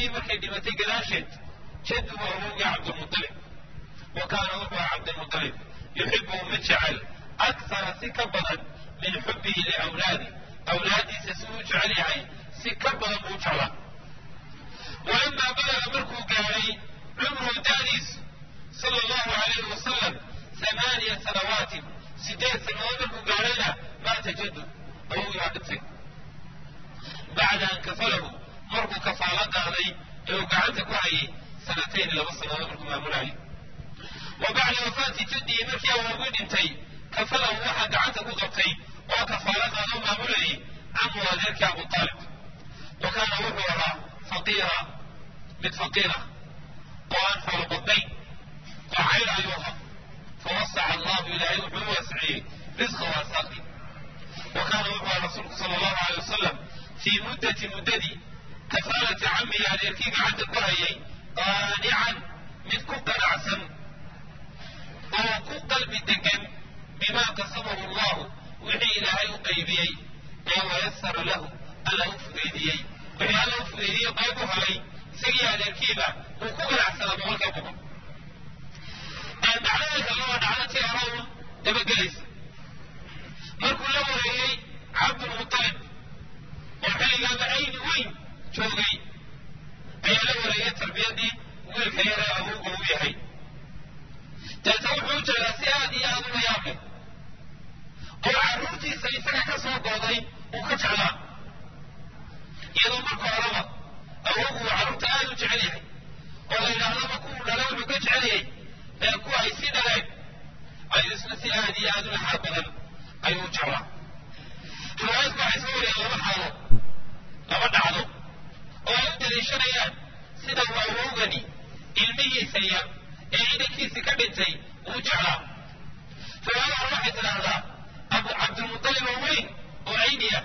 hooyadii markay dhimatay gadaasheed jaddu waa awowgii cabdilmutalib wa kaana wuxuu aha cabdilmutalib yuxibuhu mid jecel aksara si ka badan min xubbihi liawlaadi awlaadiisa si uu jecel yahay si ka badan buu jeclaa walamaa balaga markuu gaadhay cumruhu daadiisu sala allahu alayhi wasalam amaaniya sanawaatin sideed sanadood markuu gaadhayna maata jaddu awowgii baa dhintay bacda an kafalahu markuu kafaalo qaaday ee uu gacanta ku hayay sanatayn laba sannadood markuu maamulayay wa bacda wafaati jaddihi markii awowgii dhintay kafalahu waxaa gacanta ku qabtay oo kafaalo qaadoo maamulayay camu adeerkii abu taalib wa kaana wuxuu ahaa faqiira mid faqiira oo aan xoolo badnayn oo cayr ayuu ahaa fawasaca allahu ilaahay wuxuu u waasiciyey risqa waasaaqi wa kaana wuxuu aha rasuulku sala allahu alay wasalam fii muddati muddadii kafaalati camihi adeerkii gacanta ku hayay qaanican mid ku qanacsan oo ku qalbi degan bimaa qasamahu allahu wixii ilaahay u qaybiyey ee wayasara lahu alla u fudaydiyey wixii alla u fudaydiyey qayb u helay isagii adeerkiiba uu ku ganacsanaa boqolka boqol dhacdada kale waa dhacdatii hore un dabagelaysa markuu la wareeyey cabdulmutalib oo xilligaaba ayni weyn joogay ayaa la wareeyey tarbiyadii wiilka yaree awowga u yahay deeta wuxuu u jeedaa si aad iyo aad ula yaab leh oo carruurtiisa isaga ka soo gooday uu ka jeclaa iyadoo marka horeba awowgu uu carruurta aad u jecel yahay oo la yidhaahdaba kuwuu dhala wuxuu ka jecel yahay ee kuwa ay sii dhaleen ayuu isna si aad iyo aad u laxaad badan ayuu u jeclaa riwaayadku waxay soo wariyeen laba xaalo laba dhacdo oo ay u daliishanayaan sida uu awowgani ilmihiisa yar ee inankiisii ka dhintay uu jeclaa riwaayada hore waxay tidhaahdaa abu cabdilmutalib oo weyn oo cayniya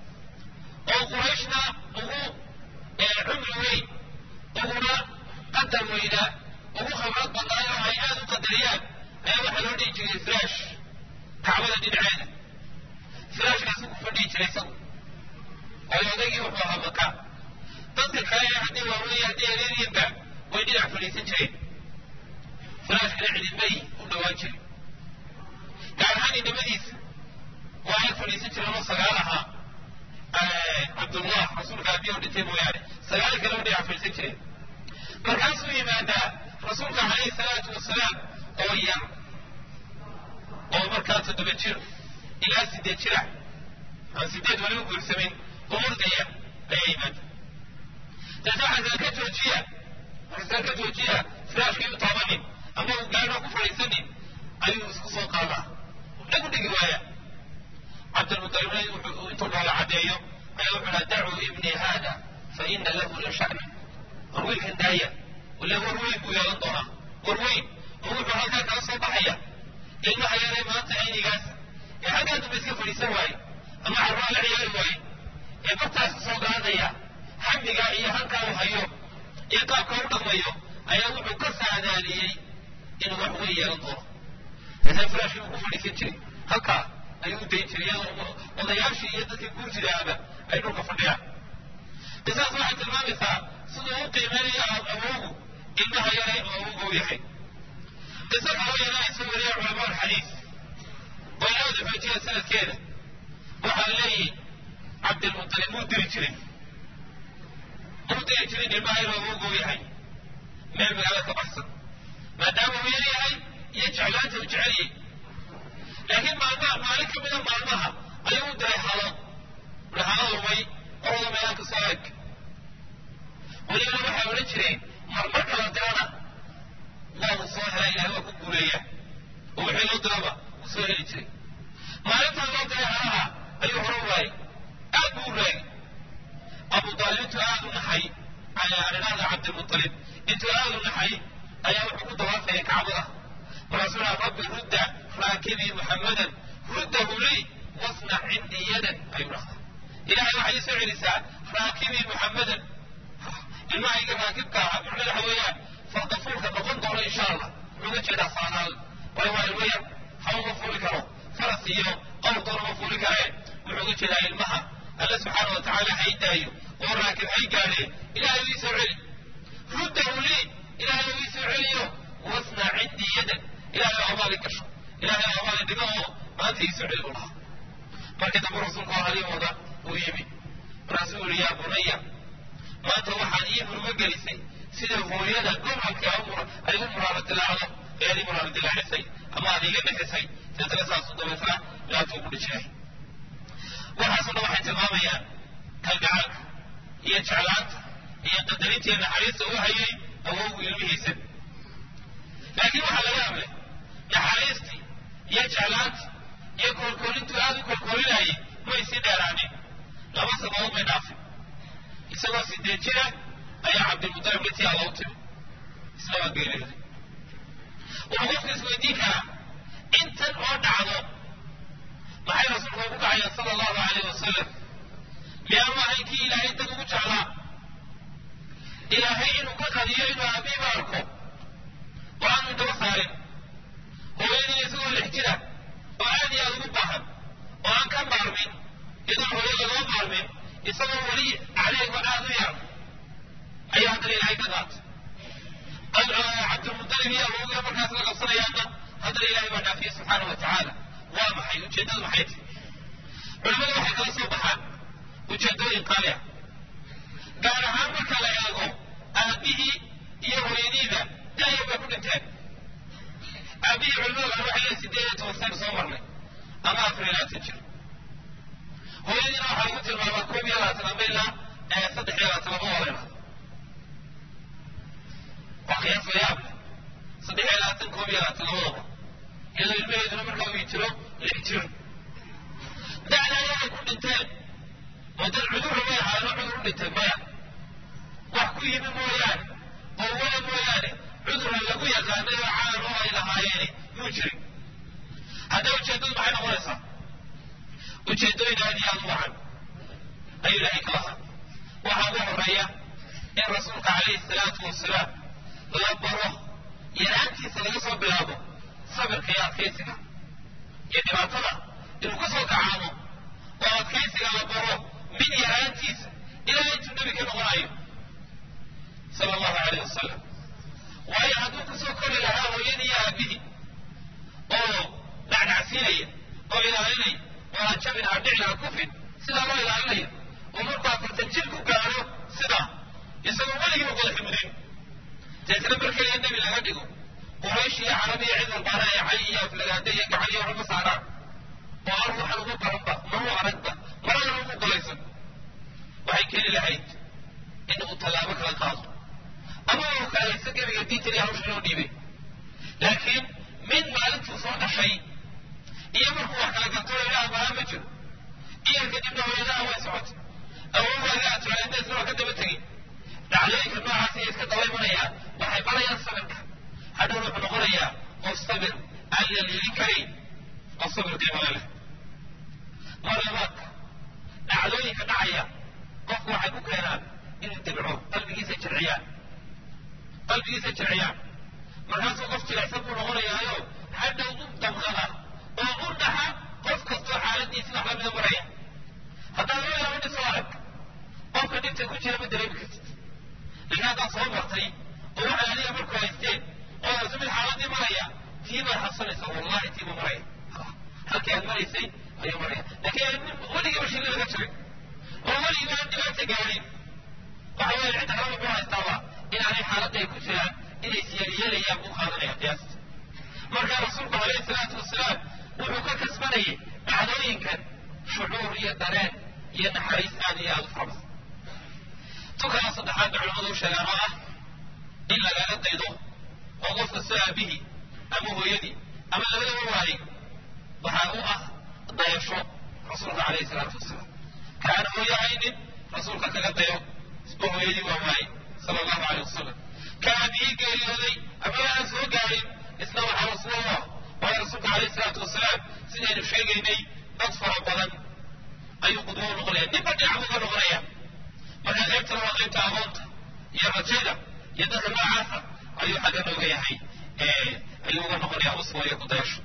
oo qurayshna ugu cumri weyn uguna qadar weynaa ugu khibrad badnaay oo ay aad u qadariyaan ayaa waxaa loo dhihi jiray firaash kacbada dhinaceeda firaashkaasu ku fadhihi jiray isagu waayo odaygii wuxuu ahaa maka dadka kale ee haddii waaweeye haddii areeriyanba way dhinac fadhiisan jireen firaashkana cididbay u dhowaan jiray gaar ahaan inamadiisa waa ag fadhiisan jireen oo sagaal ahaa cabdullah rasuulka abiya u dhintay mooyaane sagaal kale u dhinac fadhiisan jireen markaasuu yimaadaa rasuulka calayhi salaatu wasalaam oo yar oo markaa toddoba jir ilaa sideed jira aan sideed wali u guursamin oo ordaya ayaa yimaada deeta waxaasaan ka joojiya waxaasaan ka joojiya firaashkii u taabanin ama uu gaadho ku fadhiisanin ayuu isku soo qaadaa dhag u dhigi waaya cabdilmutalibna intuu noola caddeeyo ayaa wuxuu dhaha dacuu ibnii haada fa ina lahu la sha'na war wiilkan daaya wala war weyn buu yeelan doonaa war weyn oo wuxuu halkaa kala soo baxaya ilmaha yaree maanta aynigaas ee xaggaa damba iska fadhiisan waaye ama carraa la ciyaari waaye ee bartaas ku soo gaadaya xamigaa iyo halkaa uu hayo iyo qaabka u dhaqmayo ayaa wuxuu ka saadaaliyey inuu wax weyn yeelan doono deetana firaashkii buu ku fadhiisan jiray halkaa ayuu u dayn jiray iyadoo odayaashii iyo dadkii guurjidaaba ay dhulka fadhiyaan qisaas waxay tilmaamaysaa siduu u qiimeynayo awowgu ilmaha yare oo awowga u yahay qiso kaloo yana ay soo wariyeen culamaa alxadiis oo inoo dafajiyeen sanadkeeda waxaa leeyihi cabdilmutalib muu diri jiray muu diri jirin ilmaha yare oo awowga u yahay meel magaalo ka baxsan maadaama uu yar yahay iyo jeclaanta uu jeceliyey laakiin maalmaha maalin ka mida maalmaha ayuu u diray halo ui halo lumay orada meelaanka soo eg welibana waxay odhan jireen marmar kala dirana waa uu soo helay ilahay waa ku guuleeya oo wixii loo diraba uu soo heli jiray maalintaa loo diray halaha ayuu hore u waayay aad buu u raagay abu daalib intuu aad u naxay arinaada cabdilmutalib intuu aad u naxay ayaa wuxuu ku dawaafayay kacbada markaasuu dhaha rabbi rudda raakibii muxammadan ruddahu lii wasnac cindii yadan ayuu dhahdaa ilahay waxay ii soo celisaa raakibii muxammadan ilmahayga raakibka aha macnada waxa weeyaan fardafuulka noqon doono insha allah wuxuu ga jeedaa saanaal waayo waa ilmo yar hawl ma fuuli karo faras iyo qowr doona ma fuuli kareen wuxuu ga jeedaa ilmaha alle subxaana wa tacaala hay daayo oo raakib hay gaadhee ilahay ii soo celi maanta iisu celi buu lahaa markii dambe rasuulku halii wada uu yimi markaasuu yihi yaa bunaya maanta waxaad ii murmo gelisay sida hooyada gobolka ay u muraaro dilaacdo ee aad ii muraaro dilaacisay ama aad iiga dhexisay deetana saasu dabeetana laabtuu ku dhijiray waxaasoo dhan waxay tilmaamayaan kalgacalka iyo jeclaanta iyo qadarinta iyo naxariista u hayay awowgu ilmihiisa laakiin waxaa laga hadlay naxariistii iyo jeclaantii iyo koolkoolintuu aad u koolkoolinayay may sii dheeraanin laba sababood may dhaafin isagoo sideed jira ayaa cabdilmutalib dhintii alla u timi isna waa geeriyooday wuxuu qofka isweydiin karaa intan oo dhacdo maxay rasuulku ugu kacayeen sala allahu alayh wasalam miyaanu ahayn kii ilaahay dad ugu jeclaa ilaahay inuu ka qadiyo inuu aabiiba arko oo aanu daba saarin hooyadiina isagoo lix jira oo aad iyo aad ugu baahan oo aan ka maarmin iyadoon hooyo lagoo maarmin isagoo weli caleygo aad u yar ayaa haddana ilaahay ka qaatay cabdilmutalib iyo awowga markaas la qabsanayaana haddana ilaahay baa dhaafiyey subxaana wa tacaala waa maxay ujeeddadu maxay tahy culimadu waxay kala soo baxaan ujeeddooyin qaali ah gaar ahaan marka la eego aabihii iyo hooyadiiba daayar bay ku dhinteen aabihii culimada qaar waxay leeyihin sideed iyo toban sano soo marnay ama afar iyo labaatan jir hooyadiina waxaa lagu tilmaamaa koob iyo labaatan ama ilaa saddex iyo labaatan lama wada idhahdo waa qiyaas la yaab saddex iyo labaatan koob iyo labaatan labadaba iyadoo ilmaheeduna markaa uu jiro lix jir dacda ayay ku dhinteen oo dad cudurra may ahaano cudur u dhintay maya wax ku yimi mooyaane oo wala mooyaane cudurra lagu yaqaanay oo caan oo ay lahaayeeni muu jirin haddaba ujeeddadu maxay noqonaysaa ujeeddooyin aad iyo aad u wacan ayuu ilaahay ka lahaa waxaa ugu horeeya in rasuulka calayhi salaatu wasalaam la baro yaraantiisa laga soo bilaabo sabirka iyo adkaysiga iyo dhibaatada inuu ka soo kacaamo oo adkaysiga la baro min yaraantiisa ilaa intuu nebi ka noqonayo sala allahu alayh wasalam waayo hadduu kusoo kori lahaa hooyadii iyo aabihii oo dhacdhacsiinaya oo ilaalinaya oo aan jabin aan dhicin aan kufin sidaa loo ilaalinaya oo markuu afartan jir ku gaadho sidaa isagoo weligiiba qodaxi mudin deetna markeliya nebi laga dhigo quraysh iyo carab iyo cid walbaana ee cay iyo aflagaade iyo gacan iyo waxba saaraan oo ar waxaan ugu baranba maru aragba maragana ugu golaysan waxay keeni lahayd in uu tallaabo kala qaado ama uu kaalaysa gebiga diintan iyo hawsha loo dhiibay laakiin min maalintuu soo dhashay iyo markuu wax kala garto ilaah bahaa ma jiro iyo kadibna hooyadaha way socotay awowaaga atulaandeesna waa ka daba tegey dhacdooyinka noocaas iyo iska daba imanayaan waxay barayaan sabirka hadhow wuxuu noqonayaa qof sabir aan la liilin karayn oo sabir qiimale leh marlabaadka dhacdooyinka dhacaya qofku waxay ku keenaan inuu dibco qalbigiisa jirciyaan qalbigiisa jirciyaan markaasuu qof jilicsan buu noqonayaayo hadhow u damqada oo u dhaxa qof kastoo xaaladiisi wax lamida maraya haddaad loo yaabo dhisoo arag qofka dhibta ku jira ma dareemi kartid laakiin haddaad soo martay oo waxay adiga markuu haysteen oo arsu mid xaaladii maraya tii baad xabsanaysaa wallahi tii buu maraya halkii aad maraysay ayuu maraya laakiin weligiiba shilli laga jiray oo weligiiba aan dhibaata gaarin waxa weeye cidda kale wuxuu haystaaba inaanay xaaladda ay ku jiraan inay siyaaliyeelayaan buu qaadanaya qiyaasta marka rasuulku calayhi salaatu wasalaam wuxuu ka kasbanayay dhacdooyinkan shucuur iyo dareen iyo naxariis aad iyo aad u fara badan tukana saddexaad bay culamadu u sheegaan oo ah in lagaga daydo oo qof kastoo aabihii ama hooyadii ama labadaba waayey waxaa u ah dayasho rasuulka calayhi salaatu wasalaam kaana hooyo haynin rasuulka kaga dayo isba hooyadii waa waayey sala allahu caleyh wasalam ka aabihii geeriyooday ama aan soo gaarin isna waxaa rasuulallah waayo rasuulka calayhi salaatu wasalaam sidaynu sheegaynay dad fara badan ayuu qudwo u noqonaya ninba dhinac buu ka noqonaya marka qaybtana waa qaybta aqoonta iyo rajada iyo dadka noocaasa ayuu xagga nooga yahay ayuu uga noqonaya uswa iyo kudayasho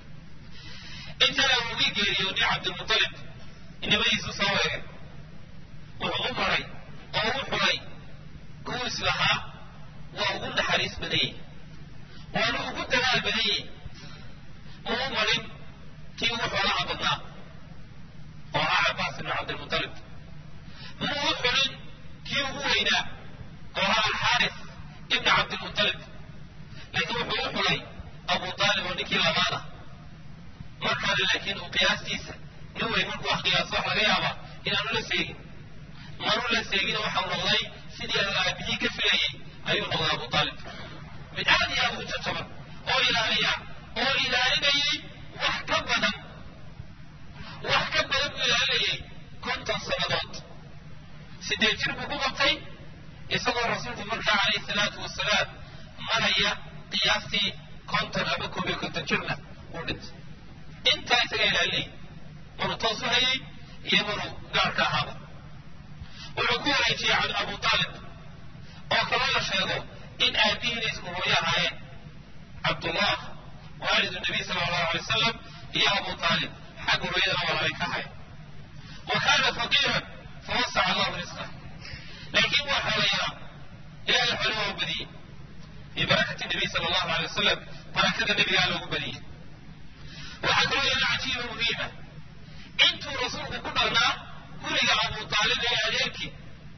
intana ugi geeriyooday cabdilmutalib inamadiisu soo weegay wuxuu u maray oo u xulay kuwuu islahaa waa ugu naxariis badanyey waana ugu dadaal badanyey ma u marin kii ugu xoolaha badnaa oo ahaa cabaas ibnu cabdilmutalib muu u xulin kii ugu weynaa oo ahaa alxaaris ibnu cabdilmutalib laakiin wuxuu u xulay abu aalib oo ninkii labaada markaana laakiin uu qiyaastiisa nin weyn markuu wax qiyaaso wax laga yaaba inaanu la seegin manu la seegin waxau noqday sidii aabihii ka filayey ayuu noqday abu aalib mid aad iyo aad u jajaban oo ilaaliya oo ilaalinayay wax ka badan wax ka badan buu ilaalinayay konton sannadood sideed jir buu ku qabtay isagoo rasuulku markaa calayhi salaatu wasalaam maraya qiyaastii konton ama koob iyo konton jirna uu dhintay intaa isaga ilaalinayay manu toos u hayay iyo manu gaarka ahaaba wuxuu ku wareejiyey abu aalib oo kaloo la sheego in aabihiina isku hooyo ahaayeen cabdullah waalidu nabiy sala allahu alay wasalam iyo abu aalib xagga hooyadana walaalay ka ahayn wa kaana faqiiran fawasaca allahu risqa laakiin waa xoolayaa ilahay xoole waa u badiyey bibarakati nabiy sala allahu alay wasalam barakada nebigaa loogu badiyey waxaa kaloo yana cajiiba muhiima intuu rasuulku ku dhalnaa guriga abu aalib ee adeerkii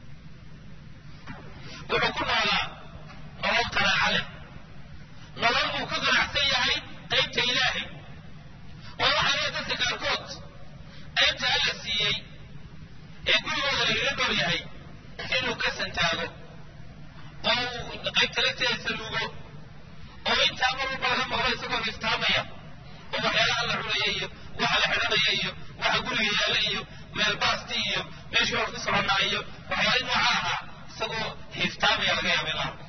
wuxuu ku noolaa nolol qanaaca leh nolol uu ka ganacsan yahay qaybta ilaahay oo waxaa leeya dadka qaarkood qaybta alla siiyey ee gurigooda lagaga dhor yahay inuu ka santaago oo uu qaybta lagteeda saluugo oo intaa mar walba laga maqlo isagoo iftaamaya oo waxyaalaha la cunaya iyo waxa la xidhanaya iyo waxa guriga yaalla iyo meel baasti iyo meeshii hor ku soconnaa iyo waxyaala nooca ahaa isagoo hiftaamaya laga yaaba in la arko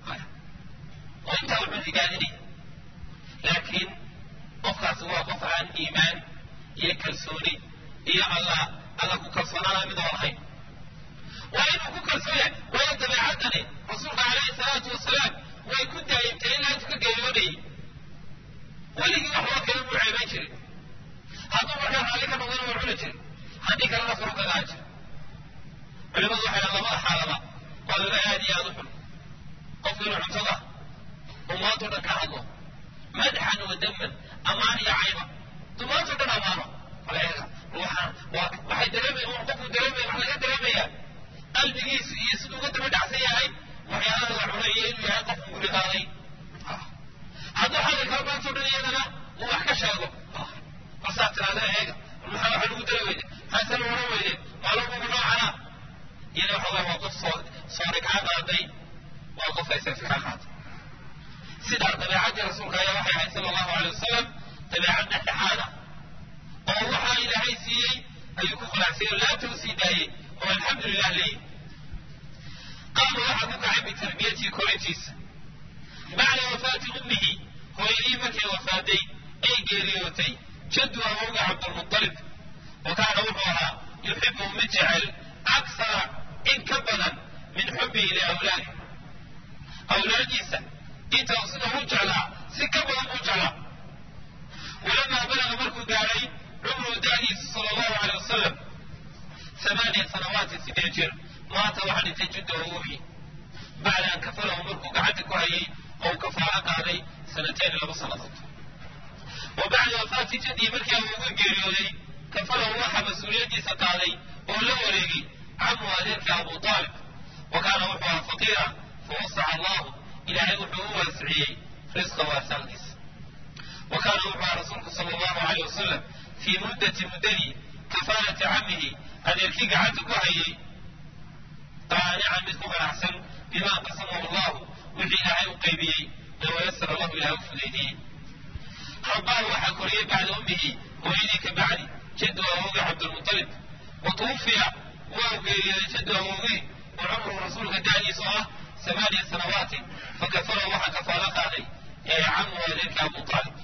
oo intaa wuxuu higaadinaya laakiin qofkaasi waa qof aan iimaan iyo kalsooni iyo alla alla ku kalsoonaana mid oo lahayn waa inuu ku kalsoon yahay waayo dabeecaddani rasuulka calayhi salaatu wasalaam way ku daayimtay ilaa intuu ka geeriyoonayay weligii wax loo kale muu ceebayn jirin hadduu markaa raalli ka noqdana waa cuni jirin haddii kalena furu kagaa jir culimadu waxay dhahan labada xaalaba waa laba aad iyo aad u xun qofku inuu cuntada umaantoo dhan ka hadlo madxan wa daman ammaan iyo cayba dumaantoo dhan ammaano walaga waxaan waa waxay dareemay un qofku dareemay wax laga dareemayaa qalbigiisu iyo siduu uga daba dhacsan yahay waxyaalaha la cunay iyo inuu yahay qofku guri qaaday hadduu xalli kala maantoo dhan iyadana uu wax ka sheego marsaa tiraada eega maxaa waxa lagu dari weyde maxaa se laohan weyde maalumugu noocana iyada waxa waa waa qof soo soori kaa qaaday waa qof aysafi kaa qaaday sidaa dabeecaddii rasuulka ayaa waxay ahayd sala allahu alay wasalam dabeecad dhexdhexaada oo waxaa ilaahay siiyey ayuu ku qanacsay oo laanta u sii daayey oo alxamdulilah leeyi qaama waxaa ku kacay bitarbiyatihi korintiisa bacda wafaati ummihi hooyadii markay wafaaday ay geeriyootay jaddu awowga cabdulmutalib wa kaana wuxuu ahaa yuxibu mid jecel aksara in ka badan min xubbihi liawlaadi awlaadiisa inta sida u jeclaa si ka badan buu jeclaa walamaa balaga markuu gaadhay cumru da'diisa sala allahu alay wasalam amaaniya sanawaatin sideed jir maanta waxaa dhintay judda awowgii bacda an kafalahu markuu gacanta ku hayay oo uu kafaalo qaaday sanateen laba sannadood wa bacda wafaati jaddii markii awowga geeriyooday kafalahu waxaa mas-uuliyaddiisa qaaday oo la wareegay camu adeerkii abu aalib wa kaana wuxuu ahaa faqiira fawasaca allahu ilaahay wuxuu u waasiciyey risqa waasaankiisa wa kaana wuxuu ahaa rasuulku sala allahu alayh wasalam fii muddati muddadii kafaalati camihi adeerkii gacanta ku hayay qaanican mid ku ganacsan bimaa qasamahu allahu wixii ilaahay u qaybiyey ee wayasara lahu ilahay u fudaydiyey rabbaahu waxaa koriyey bacda ummihi hooyadii ka bacdi jaddu awowgii cabdulmutalib wa tuwufiya waa geeriyooday jaddu awowgii wa cumru rasuulka da'diisu ah ثمانية سنوات فكفره وحا كفالة قادي يا عم والدك أبو طالب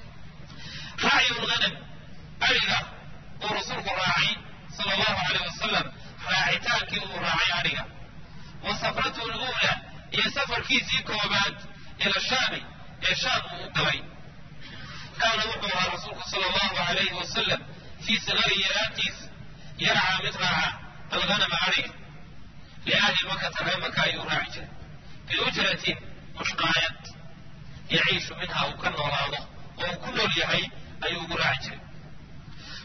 راعي الغنم أرقى ورسولك راعي صلى الله عليه وسلم راعيتاك وراعي أرقى وسفرته الأولى هي سفر كيسي كوبات إلى الشام إلى الشام وقوي كان وقوها رسولك صلى الله عليه وسلم في صغر يراتيس يرعى مترعى الغنم أرقى لأهل مكة غير مكة يراعي بأجرة مشقاية يعيش منها وكن وراضه وكل اليهي أي يراعي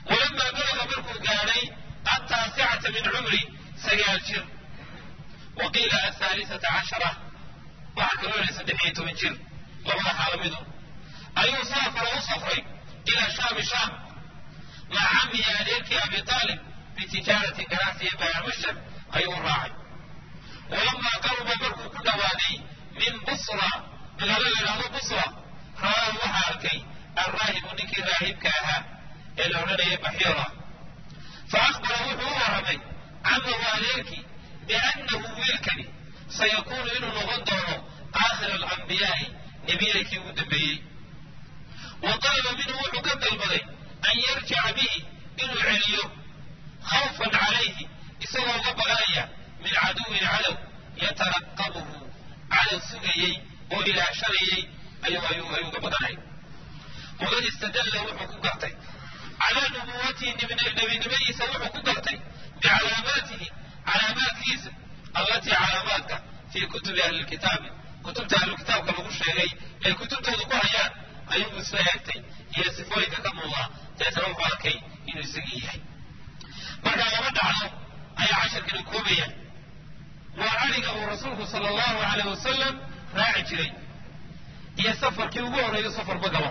walamaa balaga markuu gaadhay ataasicata min cumri sagaal jir wa qiila ahaalisata cashara waxaa kaloo yidhi saddex iyo toban jir labada xaalamidu ayuu saafara u safray ilaa shaami shaam maca camihi adeerkii abi aalib bitijaarati ganacsi iyo bayaamashar ayuu u raacay walamaa qaruba markuu ku dhowaaday min busra magaalo la yidhahdo busra ra'aahu waxaa arkay alraahibu ninkii raahibka ahaa ee la odhanayay baxiira fa akhbara wuxuu u warramay camahu adeerkii biannahu wiilkani sayakuunu inuu noqon doono aakhira alambiyaai nebiyadakii ugu dambeeyey wa talaba minhu wuxuu ka dalbaday an yarjica bihi inuu celiyo khawfan calayhi isagoo uga baqanaya min caduwin cadow yataraqabuhu cadow sugayey oo ilaashanayey ayuu uga baqanaya waqad istadalla wuxuu ku gartay calaa nubuwatihi nebinimadiisa wuxuu ku gartay bicalaamaatihi calaamaadkiisa allatii calaamaadka fii kutubi ahli lkitaabi kutubta ahlukitaabka lagu sheegay ay kutubtooda ku hayaan ayuu isla eegtay iyo sifooyinka ka muuqda deetana wuxuu arkay inuu isagii yahay markaa laba dhacdo ayaa casharkani koobaya waa ariga uu rasuulku sala allahu alayh wasalam raaci jiray iyo safarkii ugu horreeyo safarba galo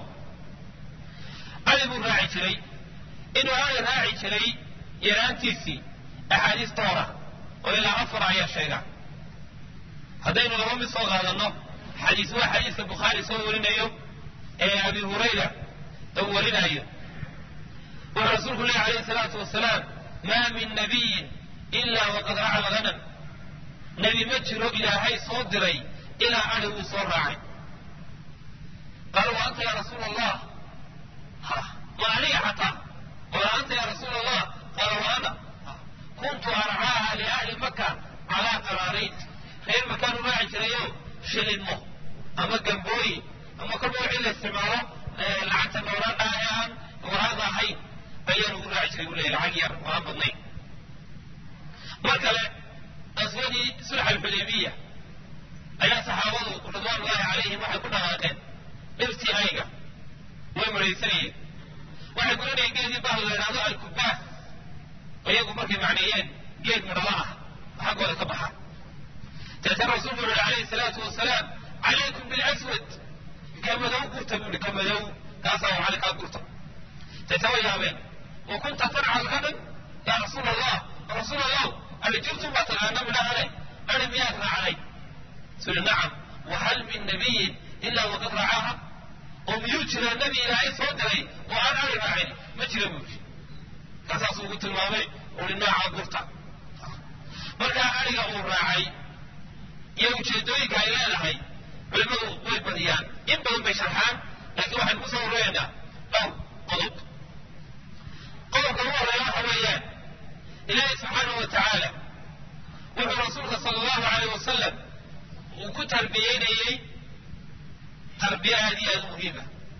ari buu raaci jiray inuu ari raaci jiray yaraantiisii axaadiis doora oo ilaa afar ayaa sheega haddaynu laba mid soo qaadanno xadiis waa xadiiska bukhaari soo warinayo ee abi hurayra uu warinayo wuxuu rasuulku lehi alayhi salaatu wasalaam maa min nabiyin ilaa waqad raca alghanam nebi ma jiro ilaahay soo diray ilaa ari wuu soo raacay qaala wa anta ya rasuul allah ha ma aniga xataa wala anta ya rasuul allah qaala wa ana kuntu arcaaha liahli maka calaa qaraarayd reer makaan u raaci jirayo shilinmo ama gambooyi ama kolba wixii la isticmaalo lacagta noolaadha ee aan waraada ahayn ayaan ugu raaci jiray buu leeyahy lacag yar oo aan badnayn mar kale qaswadii sulx alxudaybiya ayaa saxaabadu ridwaanullahi calayhim waxay ku dhaqaaqeen dhirtii ayga way maraysanayeen waxay guranayeen geedii bahal la yidhahdo alkubaas iyagu markay macneeyeen geed midhala ah xaggooda ka baxa deetana rasuulku wuxu uhi calayhi salaatu wasalaam calaykum bilaswad ka madow gurta buu ihi ka madow kaasaa waxale kaa gurta deeta way yaabeen wa kunta tarca alghanam yaa rasuul allah rasuul allah alijirtum baa taqaana midhahane ari miyaad raacday suli nacam wahal min nabiyin ilaa waqad racaaha oo miyuu jira nebi ilaahay soo diray oo aan ari raacin ma jira buu yidhi kaasaasuu ugu tilmaamay ui noocaa gurta markaa ariga uu raacay iyo ujeedooyinka ay leedahay culimmadu way badiyaan in badan bay sharxaan laakiin waxaynu ku soo ururaynaa dhowr qodob qodobka ugu horeeya waxa weeyaan ilaahay subxaanahu wa tacaala wuxuu rasuulka sala allahu alayh wasalam uu ku tarbiyeynayey tarbiye aad iyo aad u muhiima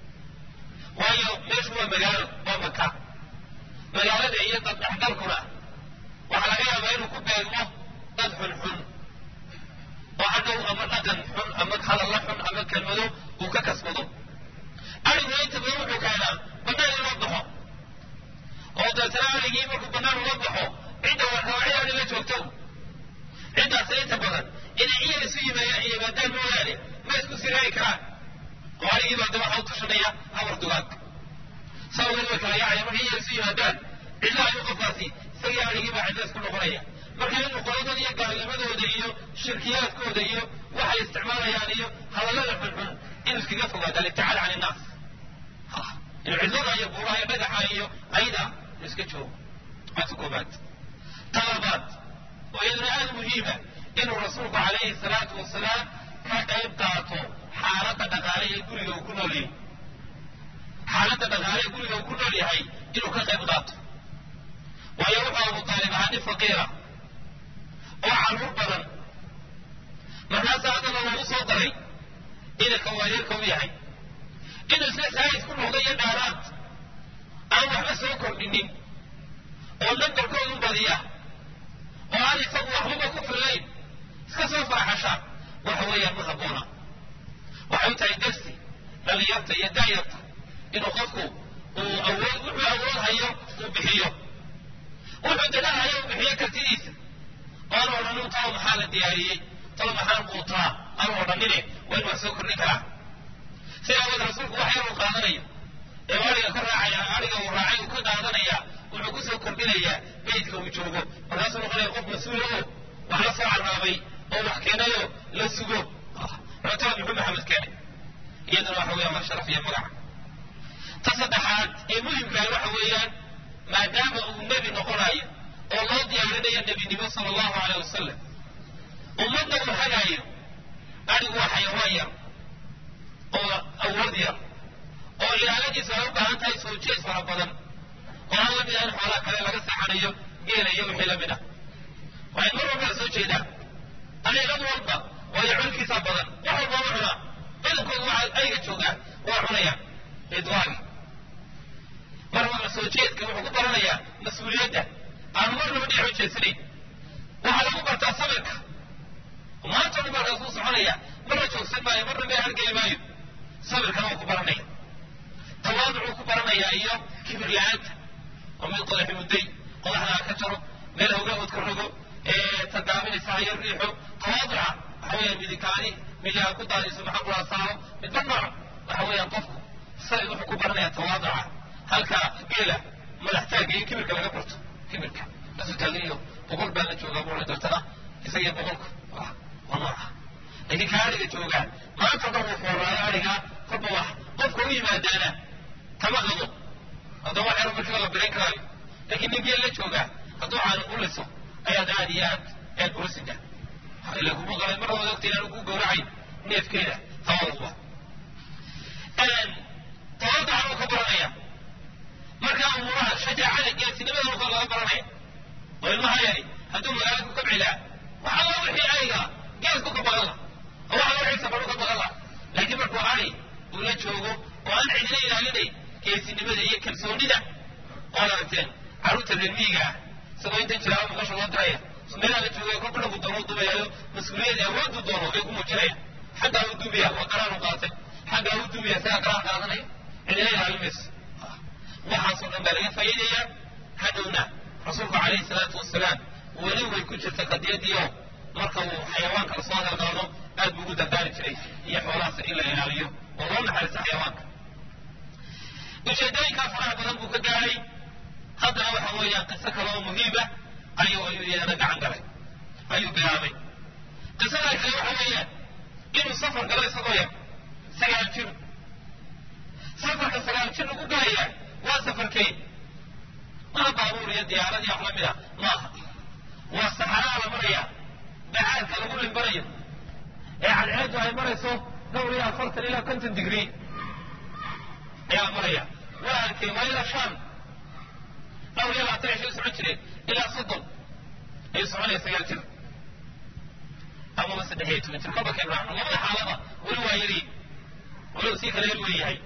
waayo meeshu waa magaalo waa maka magaalada iyo dad dhexgalkuna waxaa laga yaabaa inuu ku beegmo dad xunxun oo hadhow ama dhaqan xun ama hadalla xun ama kelmado uu ka kasbado ariguna inta badan wuxuu keenaa bannaan in loo baxo oo deetana arigii markuu bannaan ula baxo cidda warkawacyaani la joogto ciddaas inta badan inay iyar isu yimaadaan mooyaane ma isku siraari karaan oo arigii baa daba waxa u tushanaya habar dugaag saa weli way kala yaacaya markay iyar isu yimaadaan cidla ayuu qofkaasi isagii arigii baa cidla isku noqonaya marka inuu qoladooda iyo gaalnimadooda iyo shirkiyaadkooda iyo waxay isticmaalayaan iyo hadallada xunxun inuu iskaga fogaado alibticaad can innaas inuu cidlada iyo buuraha iyo dhagaxa iyo ayda inuu iska joogo waata koobaad ta labaad oo iyaduna aada muhiima inuu rasuulku calayhi salaatu wasalaam ka qayb qaato xaaladda dhaqaale ee guriga uu ku nool yahay xaaladda dhaqaale ee guriga uu ku nool yahay inuu ka qayb qaato waayo wuxuu abu taalib ahaa nin faqiira oo carruur badan markaasaa haddana lagu soo daray inanka waayeelka u yahay inuu isna saayis ku noqdo iyo dhaaraad aan waxba soo kordhinin oo nambarkoodu badiya oo aan isagu waxbaba ku fillayn iska soo faraxasha waxa weeyaan ma habboona waxay u tahay darsi dhalinyarta iyo daayarta inuu qofku uu awood wuxuu awood hayo uu bixiyo wuxuu dadaal hayo uu bixiyo kartidiisa oanu odhanin talo maxaa la diyaariyey talo maxaan quutaa aanu odhanine waa inu wax soo kordhin karaa sida awood rasuulku wax yar uu qaadanayo ee ariga ka raacaya ariga uu raacay uu ka qaadanaya wuxuu ku soo kordhinayaa beydka uu joogo markaasuu noqonaya qof mas-uula oo wax la soo carraabay oo wax keenayo la sugo cuntada muxuu maxamed keenay iyaduna waxa weeyaan waa sharaf iyo magac ta saddexaad ee muhimkaah waxa weeyaan maadaama uu nebi noqonayo oo loo diyaarinayo nebinimo sala allahu aleyh wasalam ummadda uu hagaayo arigu waa xayawaan yar oo awood yar oo ilaaladiisa ay u baahan tahay soo jees fara badan oo aan la mid ahayn xoolaha kale laga seexanayo geela iyo wixii la mid ah waa in mar walba la soo jeedaa adeegad walba waayo culkiisa badan wax walba u cunaa badankooda waxa ayga joogaa waa cunayaan idwaagi mar walba soo jeedka wuxuu ku baranayaa mas-uuliyadda aanu marnaba dhinac u jeedsanayn waxaa lagu bartaa sabirka maanta dhan markaas uu soconaya marna joogsan maayo marna meel hargeli maayo sabirkana wuu ku baranaya tawaaducuu ku baranayaa iyo kibir la-aanta oo mid qodaxi mudday qodaxdaa ka jaro meel hawgahood ka rogo tadaaminaysa hayo riixo tawaaduca waxa weeyaan midikaani midiha ku daadiso maxaa kula saaro midba nooc waxa weeyaan qofku say wuxuu ku baranayaa tawaaduca halka geela madaxtaaga iyo kibirka laga barto kibirka lasu taaginiyo boqol baa la joogaa buu dartana isagiyo boqolku waa nooca laakiin ka ariga joogaa maanta dhan wuu fooraayo ariga kolba wax qofka u yimaadaana kama qabo haddaba wax yar markiiba la birayn karaayo laakiin nin geel la joogaa hadduu caani u liso ayaad aad iyo aad aad ula sida ila kuma qalay mar wada ogta inaanu ku gowracayn neefkeeda tawaduba tawaduca uu ka baranaya markaa umuuraha shajaacada geesinimada marka laga baranaya oo ilmaha yari hadduu magaala ku kabci laha wax alla wixii ariga geesku ka baqan laha oo wax alla wixii sabaru ka baqan laha laakiin markuu ari uu la joogo oo aan cidina ilaalinayn geesinimada iyo kalsoonida ood aragteen carruurta reer miyiga ah isagoo intan jiraaba maqasha loo diraya meelaha la joogaya kolba dhagu doono dubayaayo mas-uuliyad awooddu doono ay ku muujinayaan xaggaa u dubiya waa qaraar u qaatay xaggaa u dubiya isagaa qaraar qaadanaya cidina ilaalinmayso waxaasoo dhan baa laga faa'iidayaa hadhowna rasuulku calayhi salaatu wasalaam weli way ku jirta qadiyadiio marka uu xayawaanka lasoo hadalqaado aad buu ugu dardaari jiray iyo xoolahaas in la ilaaliyo oo loo naxariisto xayawaanka ujeedooyinkaa faraha badan buu ka gaaray haddana waxa weeyaan qiso kale oo muhiima ayuu ayuu iyadana gacan galay ayuu bilaabay qisada kale waxa weeyaan inuu safar galo isagoo yar sagaal jir safarka sagaal jir lagu galaya waa safarkeen mana baabuur iyo diyaarad iyo wax la mid a maaha waa saxaraa la maraya bacaadka lagu limbanayo ee cadceeddu ay marayso dhowr iyo afartan ilaa konton digrii ayaa maraya waa arkay waa ilaa shan dhowr iyo labaatan cishay socon jireen ilaa soddon ayuu soconaya sagaal jir amaba saddex iyo toban jir kolba keen raacno labada xaalada weli waa yari weliba sii kala yar weeyahay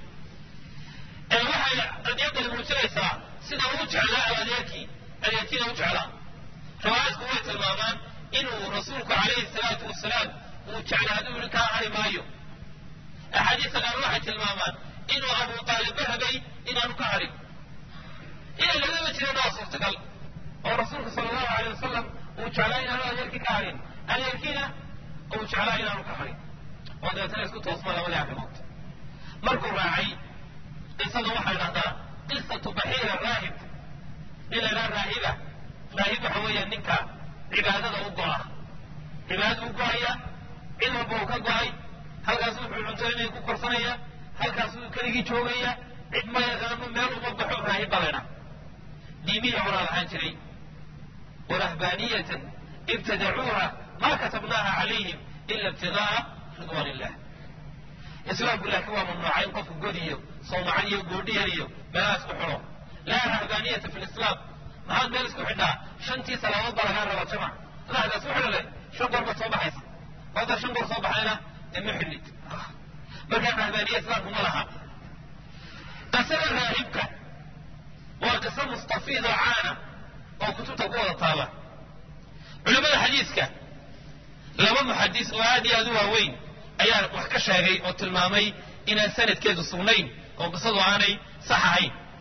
waxay qadiyadani muujinaysaa sida uu jeclaa adeerkii adeerkiina u jeclaa riwaayadku way tilmaamaan inuu rasuulku calayhi salaatu wasalaam uu jeclaa hadduu yidhi kaa hari maayo axaadiista qaar waxay tilmaamaan inuu abu taalibba rabay inaanu ka harin inay labadaba jireen waa suurtagal oo rasuulku sala allahu alay wasalam uu jeclaa inaanu adeerkii ka harin adeerkiina uu jeclaa inaanu ka harin oo dabeetana isku toosma labadii arrimood markuu raacay qisada waxaa dhahdaa qisatu baxiira raahib nin la idhaha raahiba raahib waxa weeya ninka cibaadada u go'a cibaadada u go'aya cid walba uu ka go'ay halkaas wuxuu cuntooyinay ku korsanaya halkaas uu keligii joogaya cid ma yaqaano meel uma baxo raahib baa laydhaha diimihii horaa lahaan jiray warahbaaniyatan ibtadacuuha ma katabnaaha calayhim ila ibtigaaa ridwaan illah islaamku laakiin waa mamnuuca in qofku godiyo soomacan iyo goodhiyar iyo meelaha isku xidho laa rahbaaniyata fi lislaam maxaad meel isku xidhaa shantii salaamood baa lagaa raba jamac laxda isku xidho leh shan goor baad soo baxaysa hadda shan goor soo baxayna dee ma xidhnid markaa rahbaaniya islaamku ma laha qisada raahibka waa qiso mustafiid oo caana oo kutubta ku wada taala culamada xadiiska laba muxadis oo aad iyo aad u waaweyn ayaa wax ka sheegay oo tilmaamay inaan sanadkeedu sugnayn oo qisadu aanay sax ahayn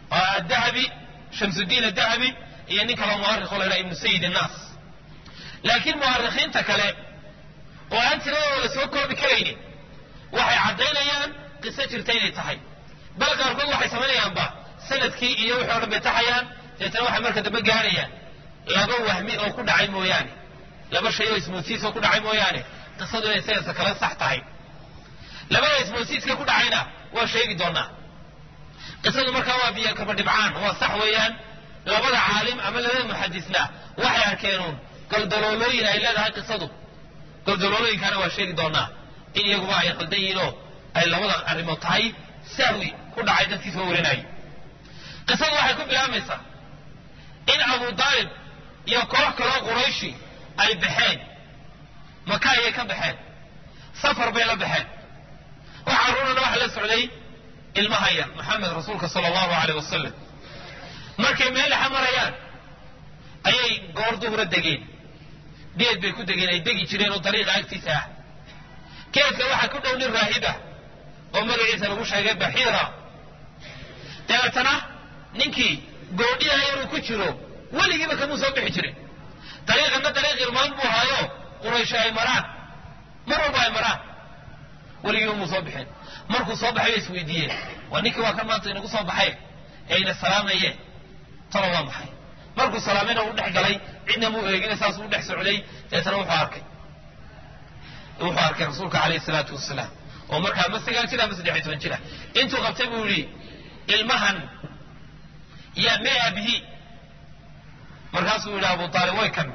oo adahabi shamsudiin adahabi iyo nin kaloo mu'arikh oo la yidhaha ibnu sayid annaas laakiin mu'arikhiinta kale oo aan tiradooda la soo koobi karaynin waxay caddaynayaan qiso jirta inay tahay bal qaarkood waxay samaynayaanba sanadkii iyo wixii o dhan bay taxayaan deetana waxay marka dambe gaarayaan laba wahmi oo ku dhacay mooyaane laba shay oo ismoodsiis oo ku dhacay mooyaane qisadu inay sayasa kala sax tahay labada ismoodsiiska ku dhacayna waa sheegi doonaa qisadu markaa waa biyo kaba dhibcaan waa sax weeyaan labada caalim ama labada muxadisna waxay arkeenuun goldaloolooyin ay leedahay qisadu goldaloolooyinkaana waa sheegi doonaa in iyaguba ay qaldan yihiinoo ay labada arrimood tahay sahwi ku dhacay dadkii soo warinayay qisadu waxay ku bilaabmaysaa in abu daalib iyo koox kaloo qurayshi ay baxeen maka ayay ka baxeen safar bay la baxeen waxaa runana waxa la socday ilmaha yar maxamed rasuulka sala allahu aleyh wasalam markay meel dhexa marayaan ayay goor duhura degeen geed bay ku degeen ay degi jireen oo dariiqa agtiisa ah geedka waxaa ku dhow nin raahibah oo magaciisa lagu sheegay baxiira dabeetana ninkii goodhiha inuu ku jiro weligiiba kamuu soo bixi jirin dariiqana dariiq irmaan buu ahaayo quraysho ay maraan mar walba ay maraan weligiiba muu soo bixin markuu soo baxay bay isweydiiyeen waa ninkii waa kan maanta inagu soo baxay ee ina salaamayeen talo waa maxay markuu salaamayna uu dhex galay cidna muu eegina saasuu dhex socday deetana wuxuu arkay wuxuu arkay rasuulka calayhi salaatu wasalaam oo markaa ma sagaal jir ama saddex iyo toban jira intuu qabtay buu yidhi ilmahan yaa mee aabihii markaasuu yidhi abu aalib way kan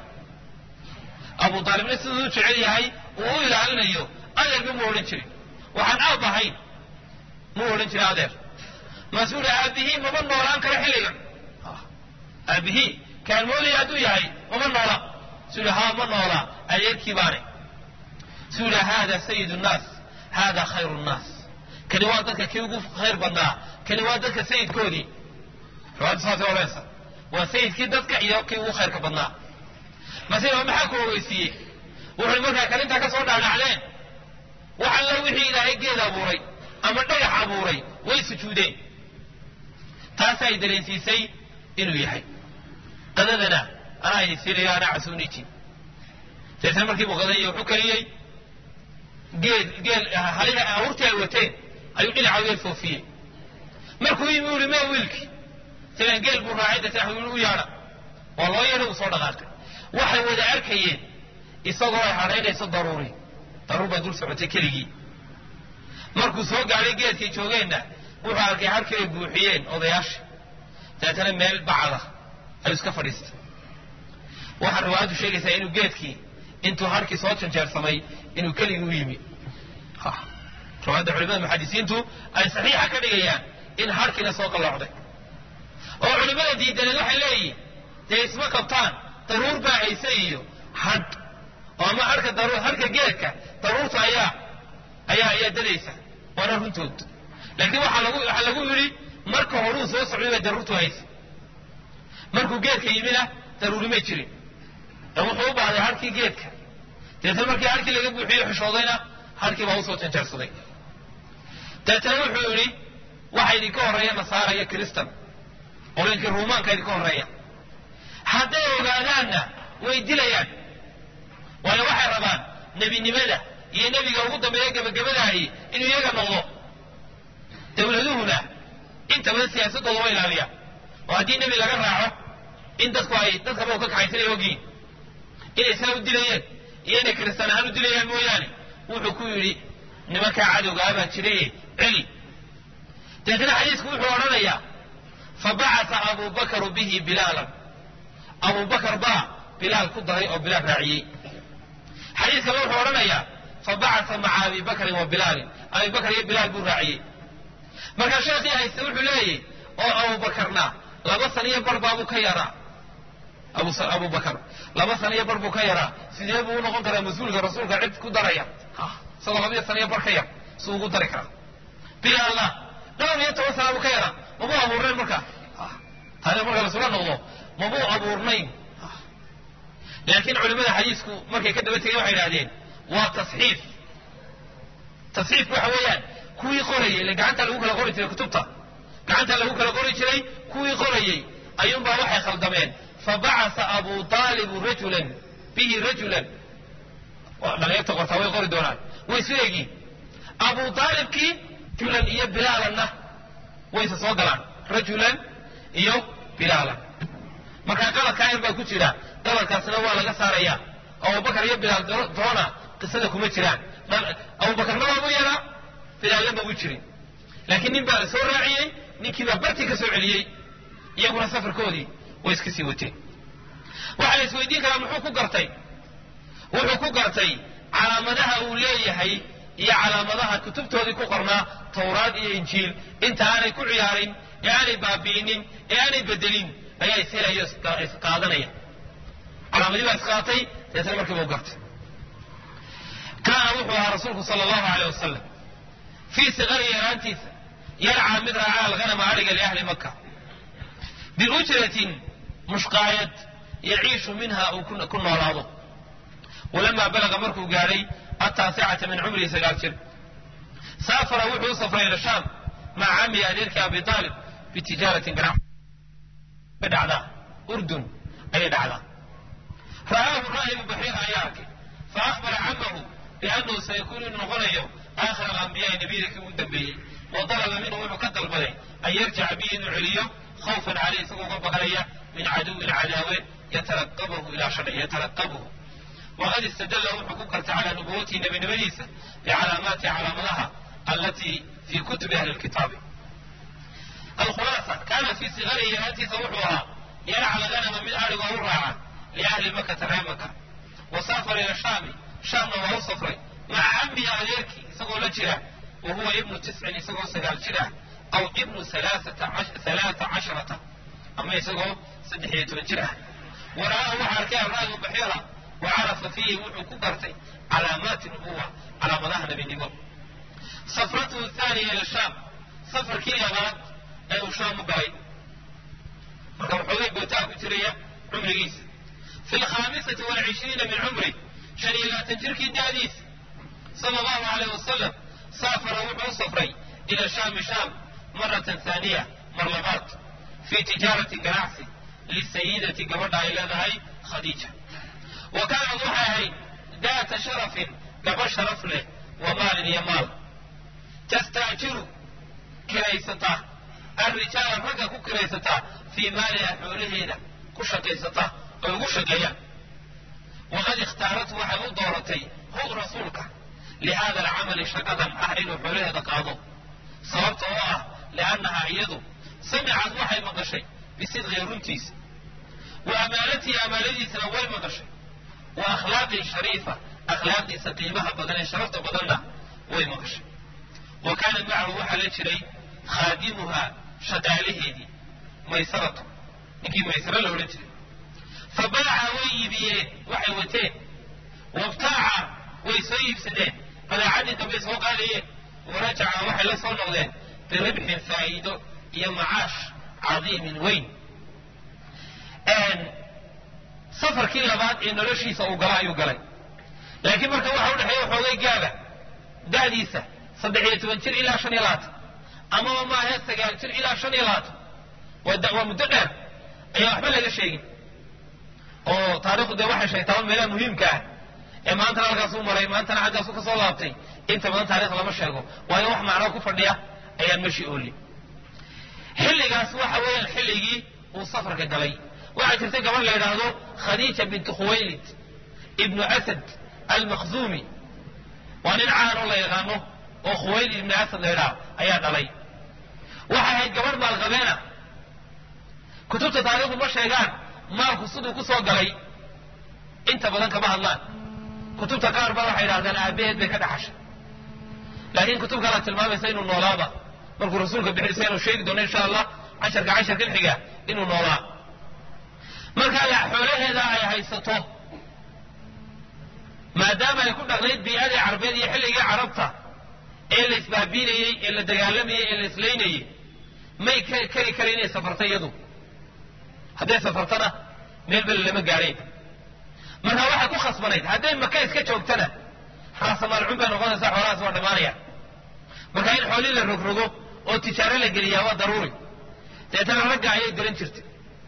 abu aalibna siduu u jecel yahay uu u ilaalinayo adeerba mu odhan jirin waxaan aab ahayn muu odhan jiray adeer maasuu yidhi aabihii mama noolaan karo xilligan aabihii kaan moodaya hadduu yahay mama noola suu yidhi haa ma noola adeerkii baane suu yidhi haada sayid nnaas haada khayru nnaas kani waa dadka kii ugu khayr badnaa kani waa dadka sayidkoodii riwaayaddu saasay odhanaysa waa sayidkii dadka iyo kii ugu khayrka badnaa masida maxaa ku ogeysiiyey wuxuy markaa kalintaa ka soo dhaadhacleen wax alla wixii ilaahay geed abuuray ama dhagax abuuray way sujuudeen taasay dareensiisay inuu yahay qadadana anaa idin siinayo anaa casuunijin deetna markii buu qadayey wuxuu kariyey geed geel halida awrtii ay wateen ayuu dhinaca geel foofiyey markuu yimi uli mee wiilkii sidan geel buu raacay deetna u yaadha waa loo yeedhay uu soo dhaqaaqay waxay wada arkayeen isagoo ay hadhaynayso daruuri daruur baa dul socotay keligii markuu soo gaadhay geedkay joogeenna wuxuu arkay harkii ay buuxiyeen odayaasha dabeetana meel bacda ayuu iska fadhiistay waxaa riwaayaddu sheegaysaa inuu geedkii intuu harkii soo janjeersamay inuu keligii u yimi riwaayadda culimada muxadisiintu ay saxiixa ka dhigayaan in harkiina soo qalloocday oo culimada diidaneed waxay leeyihin dee isma qabtaan daruur baa hayse iyo hadh oo ama harka daruur harka geedka daruurta ayaa ayaa ayaa dadaysa waana runtood laakiin waxaa lagu waxaa lagu yidhi marka horuu soo socday bay daruurtu haysa markuu geedka yimina daruuri may jirin ee wuxuu u baahday harkii geedka deetna markii harkii laga buuxiyo xishoodayna harkii baa usoo janjeersaday deetna wuxuu yidhi waxa idinka horreeya nasaara iyo kristan qolinkii ruumaanka idinka horreeya hadday ogaadaanna way dilayaan waayo waxay rabaan nebinimada iyo nebiga ugu dambeeya gebagabadaahi inuu iyaga noqdo dawladuhuna inta badan siyaasadooda wa ilaaliyaan oo haddii nebi laga raaco in dadku ay dadkaba u ka kaxaysanay ogiin inay saa u dilayeen iyo inay kristaan ahaan u dilayaan mooyaane wuxuu ku yidhi nimankaa cadowgaa baa jiraye celi deetna xadiisku wuxuu odhanayaa fabacasa abu bakaru bihi bilaalan abu bakar baa bilaal ku daray oo bilaal raaciyey xadiiskaba wuxuu odhanayaa fabacasa maca abi bakrin wa bilaalin abi bakar iyo bilaal buu raaciyey markaa sheekhii hayste wuxuu leeyahy oo abu bakarna laba san iyo bar baabuu ka yaraa abu bakar laba san iyo bar buu ka yaraa sidee buu u noqon karaa mas-uulka rasuulka cid ku daraya isagoo labaiyo san iyo bar ka yar suu ugu dari karaa bilaalna dhowr iyo toban sana buu ka yaraa mabuu abuurnayn markaa taani marka lasula noqdo mabuu abuurnayn laakiin culimada xadiisku markay ka daba tegeen waxay idhahdeen waa tasxiif tasxiifku waxa weeyaan kuwii qorayay ile gacanta lagu kala qori jiray kutubta gacanta lagu kala qori jiray kuwii qorayey ayuunbaa waxay khaldameen fabacasa abu aalibu rajulan bihi rajulan dhalinyarta qortaa way qori doonaan way isu egiin abu aalibkii rajulan iyo bilaalanna wayse soo galaan rajulan iyo bilaalan markaa qaladkaa yar baa ku jira qaladkaasna waa laga saaraya abubakar iyo bilaal doona qisada kuma jiraan abubakarna waagu yaraa bilaalna magu jirin laakiin nin baa la soo raaciyey ninkii baa bartii ka soo celiyey iyaguna safarkoodii way iska sii wateen waxaa la isweydiin karaa muxuu ku gartay wuxuu ku gartay calaamadaha uu leeyahay iyo calaamadaha kutubtoodii ku qornaa tawraad iyo injiil inta aanay ku ciyaarin ee aanay baabi'inin ee aanay bedelin ayaa ishelayo isqaadanaya calaamadii baa isqaatay deetna markiiba u gartay kaana wuxuu ahaa rasuulku sala allahu aleyh wasalam fii sikari yaraantiisa yarcaa mid raacaa alghanama adhiga liahli maka biujratin mushqaayad yaciishu minha uu ku noolaado walamaa balaga markuu gaadhay ataasicata min cumrihi sagaal jir saafara wuxuu u safray ila shaam maca camihi adeerkii abi aalib bitijaaratin ganacsi dhacdaa urdun ayay dhacdaa ra'aahu raahibu baxiira ayaa arkay fa akhbara camahu biannahu sayakuunu inuu noqonayo aakhir alambiyaai nebiyada kii ugu dambeeyey wa dalaba minhu wuxuu ka dalbaday an yarjica bihi inuu celiyo khawfan caleyh isagoo uga baqanaya min caduwin cadaawe yatalaqabahu ilaa sharci yatalaqabuhu waqad istadalla wuxuu ku kartay calaa nubuwatihi nebinimadiisa bicalaamaati calaamadaha allatii fii kutubi ahli lkitaabi alkhulaasa kaana fii sigarihi yaraantiisa wuxuu ahaa yarca laganama mid adhigoo u raaca liahli makata reer maka wa saafara ila shaami shaamna waa u safray maca cammihi adeerkii isagoo la jira wa huwa ibnu tiscin isagoo sagaal jir ah aw ibnu alaaa casharata ama isagoo saddex iyo toban jir ah wara'aahu waxaa arkay alraagu baxiira wa carafa fiihi wuxuu ku gartay calaamaati nubuwa calaamadaha nebinimo safratuhu thaaniya ila shaam safarkii labaad ee uu shaam u galay marka waxoogay gootaa ku jiraya cumrigiisa fi lkhaamisati walcishriina min cumri shan iyo labaatan jirkii da'diisa sala allahu aleyh wasalam saafara wuxuu u safray ila shaami shaam maratan haaniya mar labaad fii tijaarati ganacsi lisayidati gabadha ay leedahay khadiija wa kaanad waxay ahayd daata sharafin gabadh sharaf leh wa maalin iyo maal tastaajiru kiraysataa alrijaala ragga ku kiraysataa fii maaliha xoolaheeda ku shaqaysataa oy ugu shaqeeyaan waqad ikhtaarathu waxay u dooratay hu rasuulka lihada alcamali shaqadan ah inuu xoolaheeda qaado sababta oo ah liannahaa iyadu samicad waxay maqashay bisidqii runtiisa wa amaanatihi amaanadiisana way maqashay wa akhlaaqii shariifa akhlaaqdiisa qiimaha badan ee sharafta badanna way maqashay wa kaana macahu waxaa la jiray khaadimuhaa shaqaalaheedii maysaratu ninkii maysaro la odhan jiray fa baaca way iibiyeen waxay wateen wabtaaca way soo iibsadeen badeecadii dambay soo qaadayeen warajaca waxay la soo noqdeen biribxin faa'iido iyo macaash cadiimin weyn safarkii labaad ee noloshiisa uu gala ayuu galay laakiin marka waxa u dhexeeya xoogay gaaba da'diisa saddex iyo toban jir ilaa shan iyo labaatan amaba maahe sagaal jir ilaa shan iyo labaatan waa muddo dheer ayaan waxba laga sheegin oo taarikhdu dee waxay sheegtaa meelaha muhiimka ah ee maantana halkaasuu maray maantana xaggaasu ka soo laabtay inta badan taarikh lama sheego waayo wax macnoo ku fadhiya ayaan meshi oolin xilligaas waxa weeyaan xilligii uu safarka galay waxaa jirtay gabadh la yidhaahdo khadiija bintu khuwaylid ibnu asad almakhzuumi waa nin caan oo la yaqaano oo khuwaylid ibnu asad la yidhaahdo ayaa dhalay waxay ahayd gabadh maalqabeena kutubta taarikhdu ma sheegaan maalku siduu ku soo galay inta badan kama hadlaan kutubta qaar ba waxay yidhahdaan aabaheed bay ka dhaxashay laakiin kutub kalaa tilmaamaysa inuu noolaaba markuu rasuulka bixisa inuu sheegi doono insha allah casharka casharkan xiga inuu noolaa markaa la xoolaheeda ay haysato maadaama ay ku dhaqnayd bii'adii carbeed iyo xilligii carabta ee la isbaabiinayey ee la dagaalamayey ee la islaynayey may kari kara inay safarta iyadu hadday safartana meel bele lama gaadhayn marka waxay ku khasbanayd hadday maka iska joogtana raasamaalcun bay noqonaysaa xoolahaas waa dhammaanaya marka in xoolii la rogrogo oo tijaaro la geliyaa waa daruuri deetana ragga ayay diran jirtay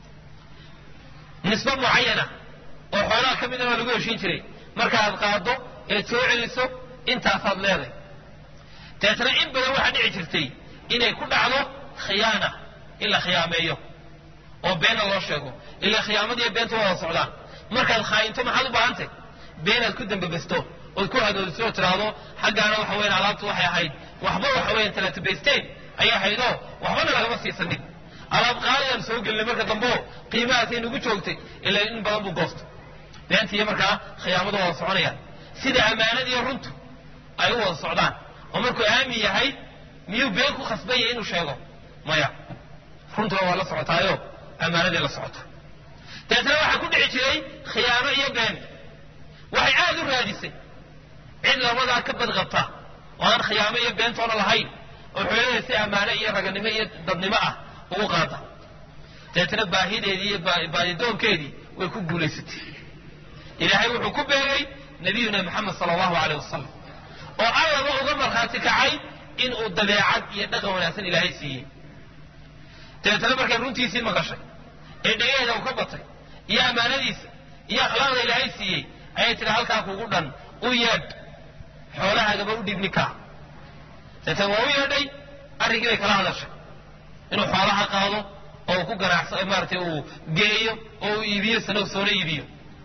nisbe mucayana oo xoolaha ka midna waa lagu heshiin jiray markaaad qaado eed soo celiso intaasaad leeday deetana in badan waxaa dhici jirtay inay ku dhacdo khiyaana in la khiyaameeyo oo beena loo sheego ilaa khiyaamadiiyo beenta wada socdaan markaad khaayinto maxaad u baahantay beenaad ku dambabasto ood ku hadoodiso oo tidhaahdo xaggaana waxa weyan alaabtu waxay ahayd waxba waxa weyan talatabaysteen ayay ahaydoo waxbana lagama siisanin alaab qaadayaan soo gelinay marka dambeo qiimahaasay nagu joogtay ilaa in badan buu goosto beenta iyo markaa khiyaamadu wada soconayaan sida ammaanadiiyo runtu ay u wada socdaan oo markuu aamin yahay miyuu been ku khasbanya inuu sheego maya runtuna waa la socotaayo ammaanadii la socota dabeetna waxaa ku dhici jiray khiyaano iyo been waxay aada u raadisay cid labadaa ka badqabta oo aan khiyaamo iyo beentoona lahayn oo xoolaheeda si ammaano iyo raganimo iyo dadnimo ah ugu qaada dabeetna baahideedii iyo baadidoonkeedii way ku guulaysatay ilaahay wuxuu ku beegay nabiyuna maxamed sala allahu aleyh wasalam oo allaba uga markhaati kacay inuu dabeecad iyo dhaqan wanaagsan ilaahay siiyey dabeetna markay runtiisii maqashay ee dhagaheeda u ka batay iyo ammaanadiisa iyo akhlaaqda ilaahay siiyey ayay tidhi halkaa kugu dhan u yeedh xoolahaagaba u dhiib ninkaa dabeetna waa u yeedhay arrinkii bay kala hadashay inuu xoolaha qaado oo ku ganacso maaratay uu geeyo oo uu iibiyo sana soona iibiyo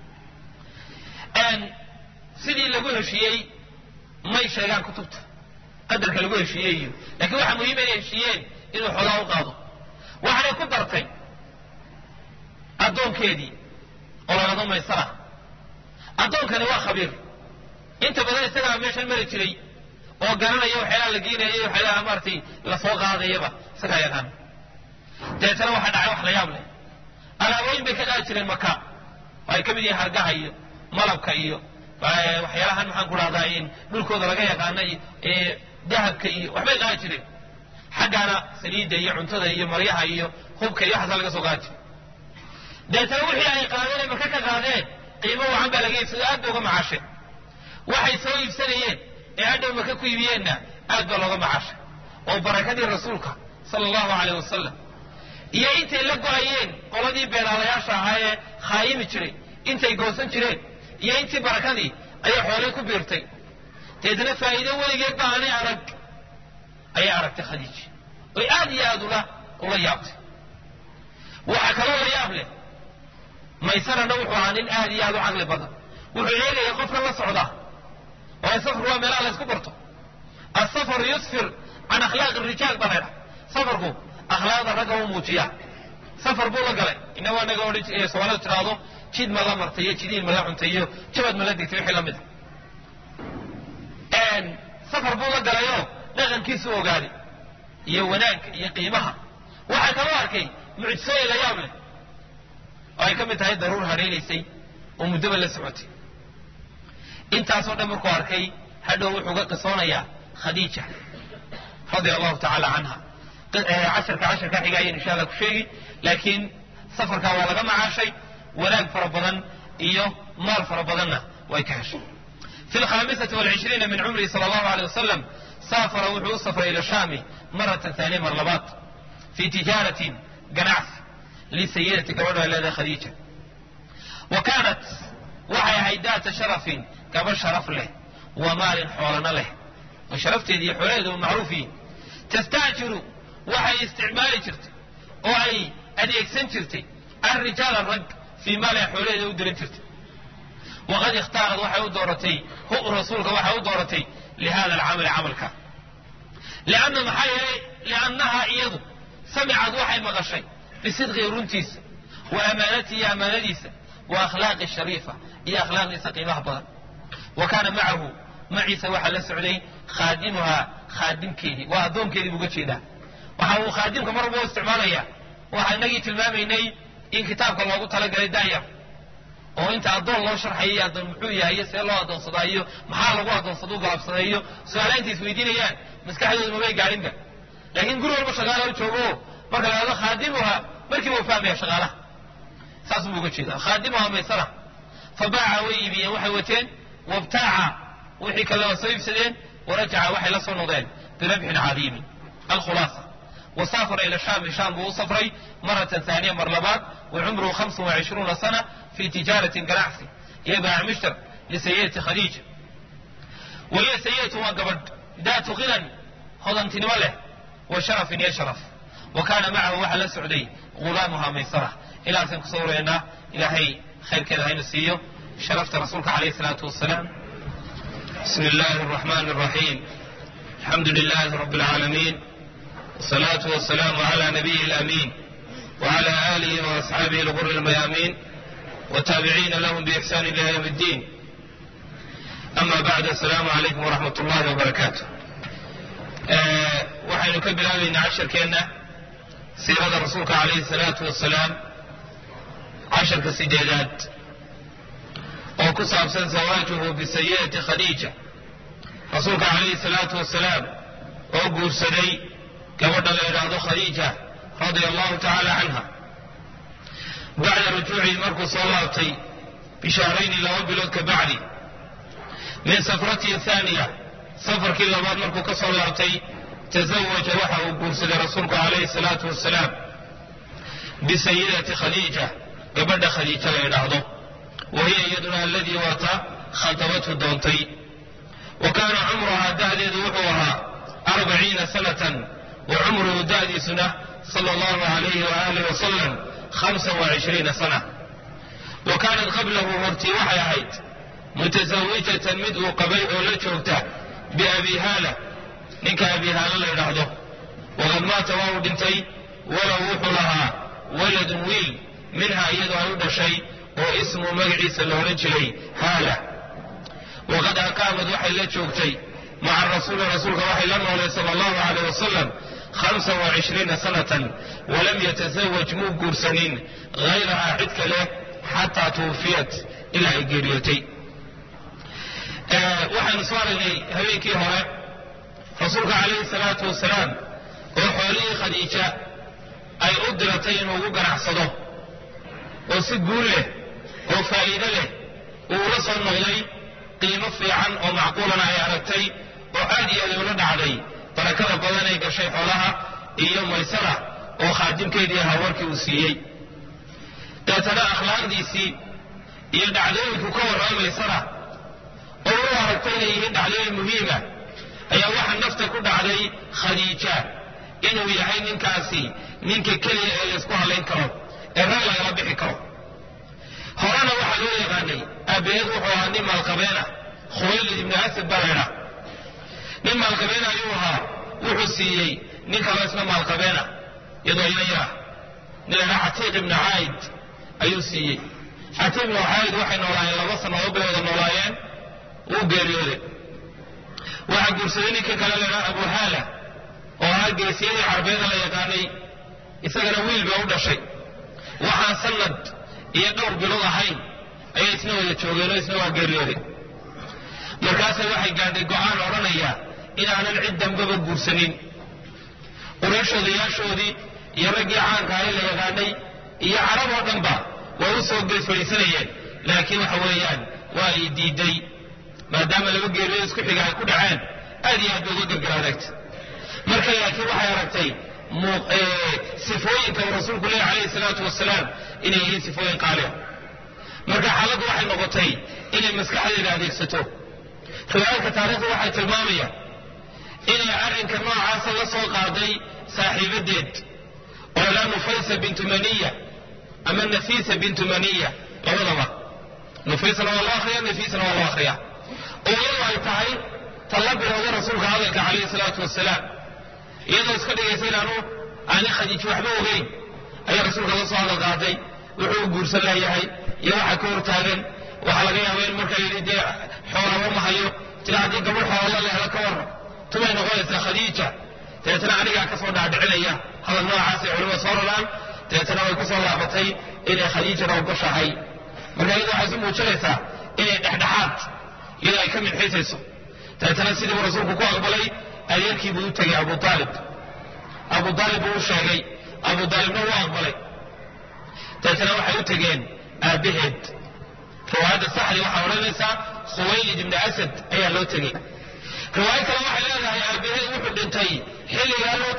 sidii lagu heshiiyey may sheegaan kutubta qadarka lagu heshiiyey iyo lakiin waxaa muhiima inay heshiiyeen inuu xoolaha u qaado waxaanay ku dartay addoonkeedii oo lalado maysara addoonkani waa khabiir inta badan isagaa meeshan mari jiray oo garanaya waxyaalaha la geenaya iyo waxyaalaha maaratay lasoo qaadayaba isagaa yaqaan dabeetana waxaa dhacay wax la yaab leh alaabooyin bay ka qaadi jireen maka oo ay ka mid yihiin hargaha iyo malabka iyo waxyaalahan maxaan ku dhahdaa in dhulkooda laga yaqaana dahabka iyo waxbay qaadi jireen xaggaana saliidda iyo cuntada iyo maryaha iyo hubka iyo waxaasa laga soo qaadi jiray dabeetana wixii ay qaadeen ay maka ka qaadeen qiimo wacan baa laga iibsado aad ba uga macaashay waxay soo iibsanayeen ee hadhow maka ku iibiyeenna aad baa looga macaashay oo barakadii rasuulka sala allahu aleyh wasalam iyo intay la go-ayeen qoladii beenaalayaasha ahaa ee khaayimi jiray intay goosan jireen iyo intii barakadii ayay xoolay ku biirtay deedna faa'iido weligeed ba aanay arag ayay aragtay khadiiji oy aad iyo aad ula ula yaabtay waxaa kaloo la yaab leh maysarana wuxuu ahaa nin aad iyo aad u caqli badan wuxuu eegaya qofka la socda waayo safarku waa meelaha la ysku barto asafaru yusfir can akhlaaqi rijaal baa laydhaha safarku akhlaaqda ragga u muujiya safar buu la galay inago inaga odhan soomaalida tiraahdo jid ma la martay iyo jidiin ma la cuntay iyo jabad ma la digtay wixii lamid a safar buu la galayoo dhaqankiisu ogaaday iyo wanaagga iyo qiimaha waxaa kaloo arkay mucjisooyin la yaab leh oo ay ka mid tahay daruur hareynaysay oo muddaba la socotay intaasoo dhan markuu arkay hadhow wuxuu ga qisoonayaa khadiija radia allahu tacaala canha casharka casharka xiga ayaan insha allah ku sheegi laakiin safarkaa waa laga macaashay wanaag fara badan iyo maal fara badanna way ka heshay fi lkhamisati walcishriina min cumrihi sala allahu aleyh wasalam saafara wuxuu u safray ila shaami maratan taaniya mar labaad fi tijaaratin ganacsi lisayidati gabadha leedahay khadiija wa kaanat waxay ahayd daata sharafin gabadh sharaf leh wa maalin xoolana leh oo sharafteedi iyo xoolaheedu macruuf yihin tastaajiru waxay isticmaali jirtay oo ay adeegsan jirtay alrijaala rag fii maaliha xoolaheeda u diran jirtay waqad ikhtaarad waxay u dooratay hu rasuulka waxay u dooratay lihada alcamali camalka lianna maxaa yeelay liannaha iyadu samicad waxay maqashay bisidqii runtiisa wa amaanatihi iyo amaanadiisa wa akhlaaqi shariifa iyo akhlaaqdiisa qiimaha badan wa kaana macahu maciisa waxaa la socday khaadimuhaa khaadimkeedii waa addoonkeedii buuga jeedaa waxa uu khaadimka mar walba u isticmaalaya waxaa inagii tilmaamaynay in kitaabka loogu talagalay daayar oo inta addoon loo sharxayo addoon muxuu yahay iyo see loo addoonsadaa iyo maxaa lagu addoonsada u galabsaday iyo su-aalaha intay isweydiinayaan maskaxdooda mabay gaadhinba laakiin guri walba shaqaala u joogo marka la hahdo khaadimuha markiiba u fahmaya shaqaalaha saas buu uga jeedaa khaadimuha maysara fa baaca way iibiyeen waxay wateen wabtaaca wixii kale waa soo iibsadeen warajaca waxay la soo noqdeen birabxin cadiimin alkhulaasa wasaafara ila shaami shaam buu u safray maratan haaniya mar labaad wa cumruhu hamsan wa cishruuna sana fi tijaaratin ganacsi iyo baac mushtar lisayidati khadiija wahiya sayidatu waa gabadh daatu khinan hodantinimo leh wa sharafin iyo sharaf wa kaana macahu waxaa la socday ghulaamuha maysara ilaasaan kusoo wareynaa ilaahay khayrkeeda haynu siiyo sharafta rasuulka calayhi salaatu wasalaam bismi illaahi araxmaani araxiim alxamdu lilaahi rabbi alcaalamiin wasalaatu wasalaamu cala nabiyi alamiin wcala aalihi waasxaabihi alguri almayaamiin wataabiciina lahum biixsaan ila yowm ddiin ama bacd asalaamu calaykum waraxmat ullahi wabarakaatu waxaynu ka bilaabaynaa casharkeenna siirada rasuulka calayhi salaatu wasalaam casharka sideedaad oo ku saabsan zawaajuhu bisayidati khadiija rasuulka calayhi salaatu wasalaam oo guursaday gabadha la yidhaahdo khadiija radia allahu tacaala canha bacda rujuucihi markuu soo laabtay bishahrayni laba bilood ka bacdi min safratihi haaniya safarkii labaad markuu ka soo laabtay tazawaja waxa uu guursaday rasuulku calayhi salaatu wasalaam bisayidati khadiija gabadha khadiija la yidhaahdo wa hiya iyaduna aladii waata khatabathu doontay wa kaana cumruhaa da'deedu wuxuu ahaa arbaciina sanatan wa cumruhu da'diisuna sala allahu alayhi waaalih wasalam hamsan wa cishriina sana wa kaanat qablahu hortii waxay ahayd mutasawijatan mid uu qabay oo la joogta biabi haala ninka abi haala la yidhaahdo waqad maata waa uu dhintay walow wuxuu lahaa waladun wiil minhaa iyadoo ay u dhashay oo ismuu magaciisa la odhan jiray haala waqad akaamad waxay la joogtay maca rasuuli rasuulka waxay la noolay sala allahu alayh wasalam hamsan wa cishriina sanatan walam yatasawaj muu guursanin hayrahaa cid kale xataa tuwufiyat ilaa ay geeriyootay waxaanu soo aragnay habeenkii hore rasuulka calayhi salaatu wasalaam oo xoolihii khadiija ay u diratay inuu ugu ganacsado oo si guul leh oo faa'iido leh uu la soo noqday qiimo fiican oo macquulana ay aragtay oo aad iyo aad ula dhacday barakada badan ay gashay xoolaha iyo maysara oo khaadimkeedii ahaa warkii uu siiyey deetana akhlaaqdiisii iyo dhacdooyinku ka warrama maysara oo u aragtay inay yihiin dhacdooyin muhiima ayaa waxaa nafta ku dhacday khadiija inuu yahay ninkaasi ninka keliya ee laysku hadlayn karo ee rag lagala bixi karo horena waxaa loo yaqaanay aabaheed wuxuu ahaa nin maalqabeena khuwaylid ibnu asad baa laydhaa nin maalqabeena ayuu ahaa wuxuu siiyey nin kaloo isna maalqabeena iyadoo ina yara nin laydhaa catiiq ibnu caayid ayuu siiyey catiiq ibnu caayid waxay noolaayeen laba sannadood bay wada noolaayeen wuu geeriyooday waxaa guursaday ninka kale laydhaa abu haala oo ahaa geesiyadii carbeeda la yaqaanay isagana wiil bay u dhashay waxaan sanad iyo dhowr bilood ahayn ayay isna wada joogeenoo isna waa geeriyooday markaasa waxay gaadhay go'aan odhanaya inaanan cid dambaba guursanin qurayshodayaashoodii iyo raggii caanka ahay la yaqaanay iyo carab oo dhanba way u soo gees fadhiisanayeen laakiin waxa weeyaan waa ay diiday maadaama laba geeriyood isku xiga ay ku dhaceen aad iyo aad bay uga gargaraadagta marka laakiin waxay aragtay sifooyinka uu rasuulku leeyahy calayhi salaatu wasalaam inay yihiin sifooyin qaaliha marka xaaladdu waxay noqotay inay maskaxdeeda adeegsato riwaayadka taarikhdu waxay tilmaamayaan inay arrinka noocaasa la soo qaaday saaxiibadeed oo ilaa nufaysa bintu maniya ama nafiisa bintu maniya labadaba nufaysana waa loo akhriya nafiisana waa loo akhriya oo iyadu ay tahay talla bilowda rasuulka hadalka calayhi salaatu wasalaam iyadoo iska dhigaysa inaanu aani khadiij waxba ogeyn ayaa rasuulka la soo hadal qaaday wuxuu guursan layahay iyo waxa ka hortaagan waxaa laga yaaba in markaa yidhi dee xoolaba ma hayo tira haddii gabadh xoola la helo ka warran tumay noqonaysaa khadiija dabeetana anigaa ka soo dhaadhicinaya hadal noocaasay culimada soo raraan dabeetana way ku soo laabatay inay khadiijana ogoshahay marka iyada waxay isu muujinaysaa inay dhexdhexaad iyadoo ay ka midxiisayso dabeetana sidiibu rasuulku ku aqbalay adeerkii buu u tegey abu aalib abu aalib buu u sheegay abu aalibna wuu aqbalay dabeetana waxay u tegeen aabbaheed riwaayadda saxdi waxaa odhanaysaa khuwaylid ibni asad ayaa loo tegey riwaayo kale waxay leedahay aabbaheed wuxuu dhintay xilligaa loo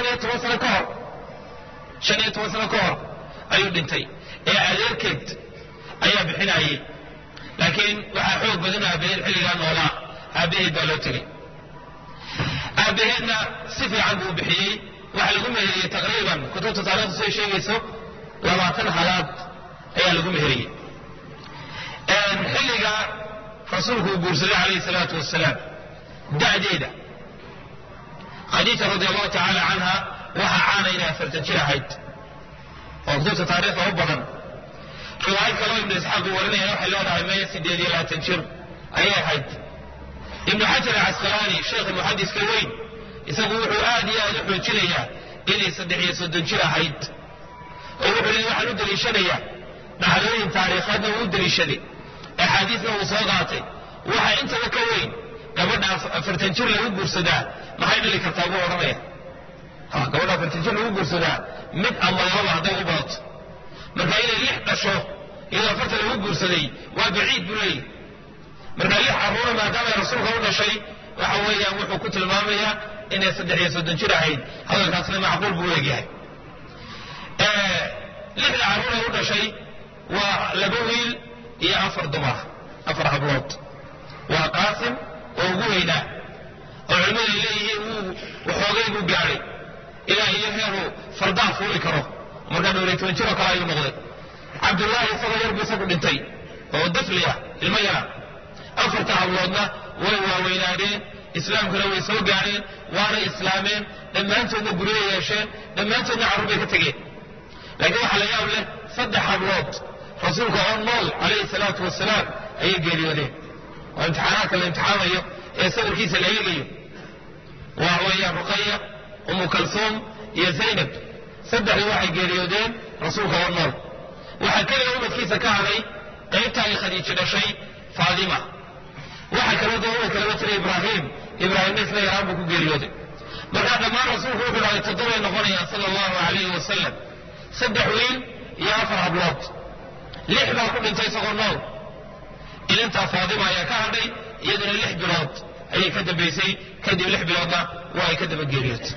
iyo toban sano ka hor shan iyo toban sano ka hor ayuu dhintay ee adeerkeed ayaa bixinayay laakiin waxaa xoog badan aabaheed xilligaa noolaa aabaheed baa loo tegey aabaheedna si fiican buu bixiyey waxaa lagu meheriyey taqriiban kutubta taarikhdu say sheegayso labaatan halaad ayaa lagu meheriyey xilliga rasuulku uu guursaday calayhi salaatu wasalaam da'deeda khadiija radi allahu tacaala canha waxaa caana inay afartan jir ahayd oo kutubta taariikhda u badan riwaayad kaloo ibnu isxaaq uu warinaya waxay leedahay maya sideed iyo labaatan jir ayay ahayd ibnu xajar casqalaani sheekha muxadiska weyn isagu wuxuu aad iyo aad u xoojinayaa inay saddex iyo soddon jir ahayd oo wuxuu leeyahy waxaan u daliishanayaa dhacdooyin taariikhaadna uu u daliishaday axaadiisna uu soo qaatay waxa intaba ka weyn gabadha afartan jir lagu guursadaa maxay dhali kartaa buu odhanaya gabadha afartan jir lagu guursadaa mid ama lababa hadday u badato marka inay lix dhasho iyadoo afartan lagu guursaday waa baciid buu leeyahy marka lix carruura maadaama ay rasuulka u dhashay waxa weeyaan wuxuu ku tilmaamayaa inay saddex iyo soddon jir ahayd hadalkaasna macquul buu leegyahay lixda carruur ee u dhashay waa laba wiil iyo afar dumar afar hablood waa qaasim oo ugu weynaa oo culimmadu ay leeyihiin wuu waxoogay buu gaadhay ilaa iyo heeruu fardaha fuuli karo markaa dhowr iyo toban jiroo kale ayuu noqday cabdullaahi isagoo yar buu isagu dhintay oo dafli ah ilmo yara afarta habloodna way waaweynaadeen islaamkuna way soo gaadheen waana islaameen dhammaantoodna guryo yeesheen dhammaantoodna carruur bay ka tegeen laakiin waxaa la yaab leh saddex hablood rasuulka oo nool calayhi salaatu wasalaam ayay geeriyoodeen oo imtixaanaadka la imtixaamayo ee sawirkiisa la eegayo waa weeyaan ruqaya umu kalsuum iyo zaynab saddexdii waxay geeriyoodeen rasuulka oo nool waxaa keliya umadkiisa ka hadhay qaybta ay khadiijo dhashay faadima waxaa kaloo dee umadka lama jira ibraahim ibraahimna isla yaraan buu ku geeriyooday markaa dhammaan rasuulku wuxuu dhahay toddobay noqonayaan sala allahu calayhi wasalam saddex wiil iyo afar hablood lix baa ku dhintay isagoo nool ilintaa faadima ayaa ka hadhay iyaduna lix bilood ayay ka dambaysay kadib lix biloodna waa ay ka daba geeriyootay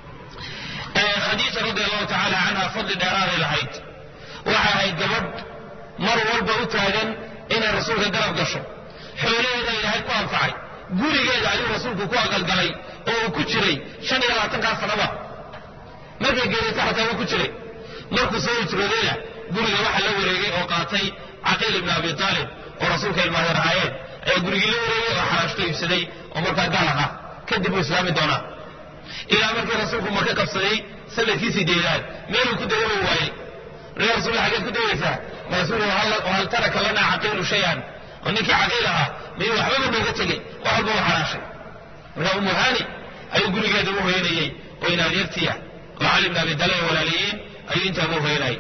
khadiija radi allahu tacaala canha fadli dheeraaday lahayd waxay ahayd gabadh mar walba u taagan inay rasuulka garab gasho xoolaheeda ilaahay ku anfacay gurigeeda ayuu rasuulku ku aqalgalay oo uu ku jiray shan iyo labaatankaa sanaba markay geeriyota xataa wuu ku jiray markuu soo hijroodayna guriga waxa la wareegay oo qaatay caqiil ibn abi aalib oo rasuulka ilmaadeer ahaayeen ayaa gurigii la wareegay oo xaraashto iibsaday oo markaa gaal ahaa kadib uu islaami doonaa ilaa markii rasuulku maka qabsaday sanadkii sideedaad meeluu ku dawoobi waayey ree rasuul xageed ku dawaysaa marasuul hal taraka lana caqiilu shayan oo ninkii caqiil ahaa miyuu waxbaba nooga tegey wax walba u xaraashay markaa umu hani ayuu gurigeeda u hoyanayey oo inaadeertiya oo cali ibn abi dalib walaalayiin ayuu intaaba u hoyanayay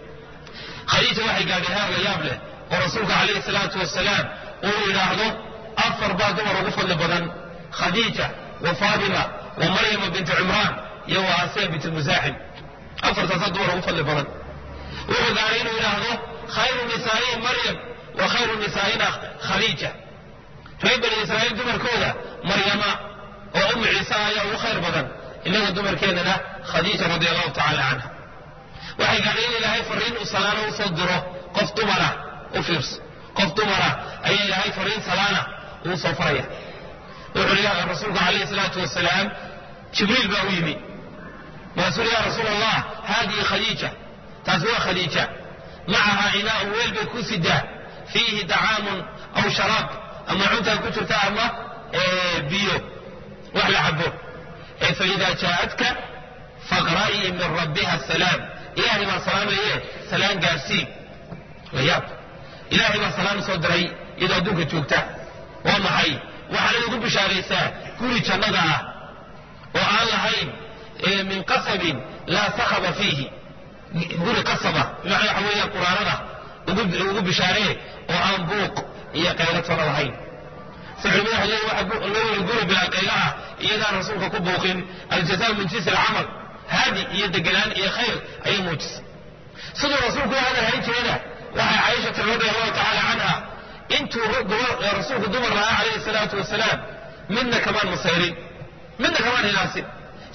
khadiija waxay gaadhay heer la yaab leh oo rasuulka calayhi salaatu wasalaam uu yidhaahdo afar baa dumar ugu fadli badan khadiija wa faatima wa maryama bintu cimraan iyo wa asiya bintu musaaxim afartaasaa dumar ugu fadli badan wuxuu gaadhay inuu yidhaahdo khayru nisaa'ihim maryam wa khayru nisaa'ina khadiija reer bani israa'iil dumarkooda maryama oo umu ciise ayaa ugu khayr badan innaga dumarkeennana khadiija radia allahu tacaala canha waxay gaadhay in ilaahay fariin u salaano u soo diro qof dumara u fiirso qof dumara ayaa ilaahay fariin salaana uu soo faraya wuxuu leeyahay rasuulku calayhi salaatu wasalaam jibriil baa u yimi markaasuu ya rasuul allah haadihi khadiija taasi waa khadiija macahaa inaa'un weel bay ku sidaa fiihi dacaamun aw sharaab ama cuntaa ku jirta ama biyo wax la cabo faida jaaءatka faqra'ii min rabbiha salaam ilahay baa salaamaye salaan gaarsii layaab ilaahay baa salaam soo diray iyadoo adduunka joogta waa maxay waxaana ugu bishaaraysaa guri jannada ah oo aan lahayn min qasabin laa sakaba fiihi guri qasaba bimacnaa waxa weeya quraanada ugu bishaaree oo aan buuq iyo qaylatona lahayn si culimada waxay leeyihin waxa loo weli guri bilaa qayla ah iyadaan rasuulka ku buuqin aljazaa min jinsi alcamal haadi iyo deganaan iyo khayr ayay muujisay siduu rasuulku u hadal hayn jirayna waxay caaishata radi allahu tacaala canha intuu rasuulku dumar lahaa calayhi salaatu wasalaam midna kamaan masayrin midna kamaan hilaasin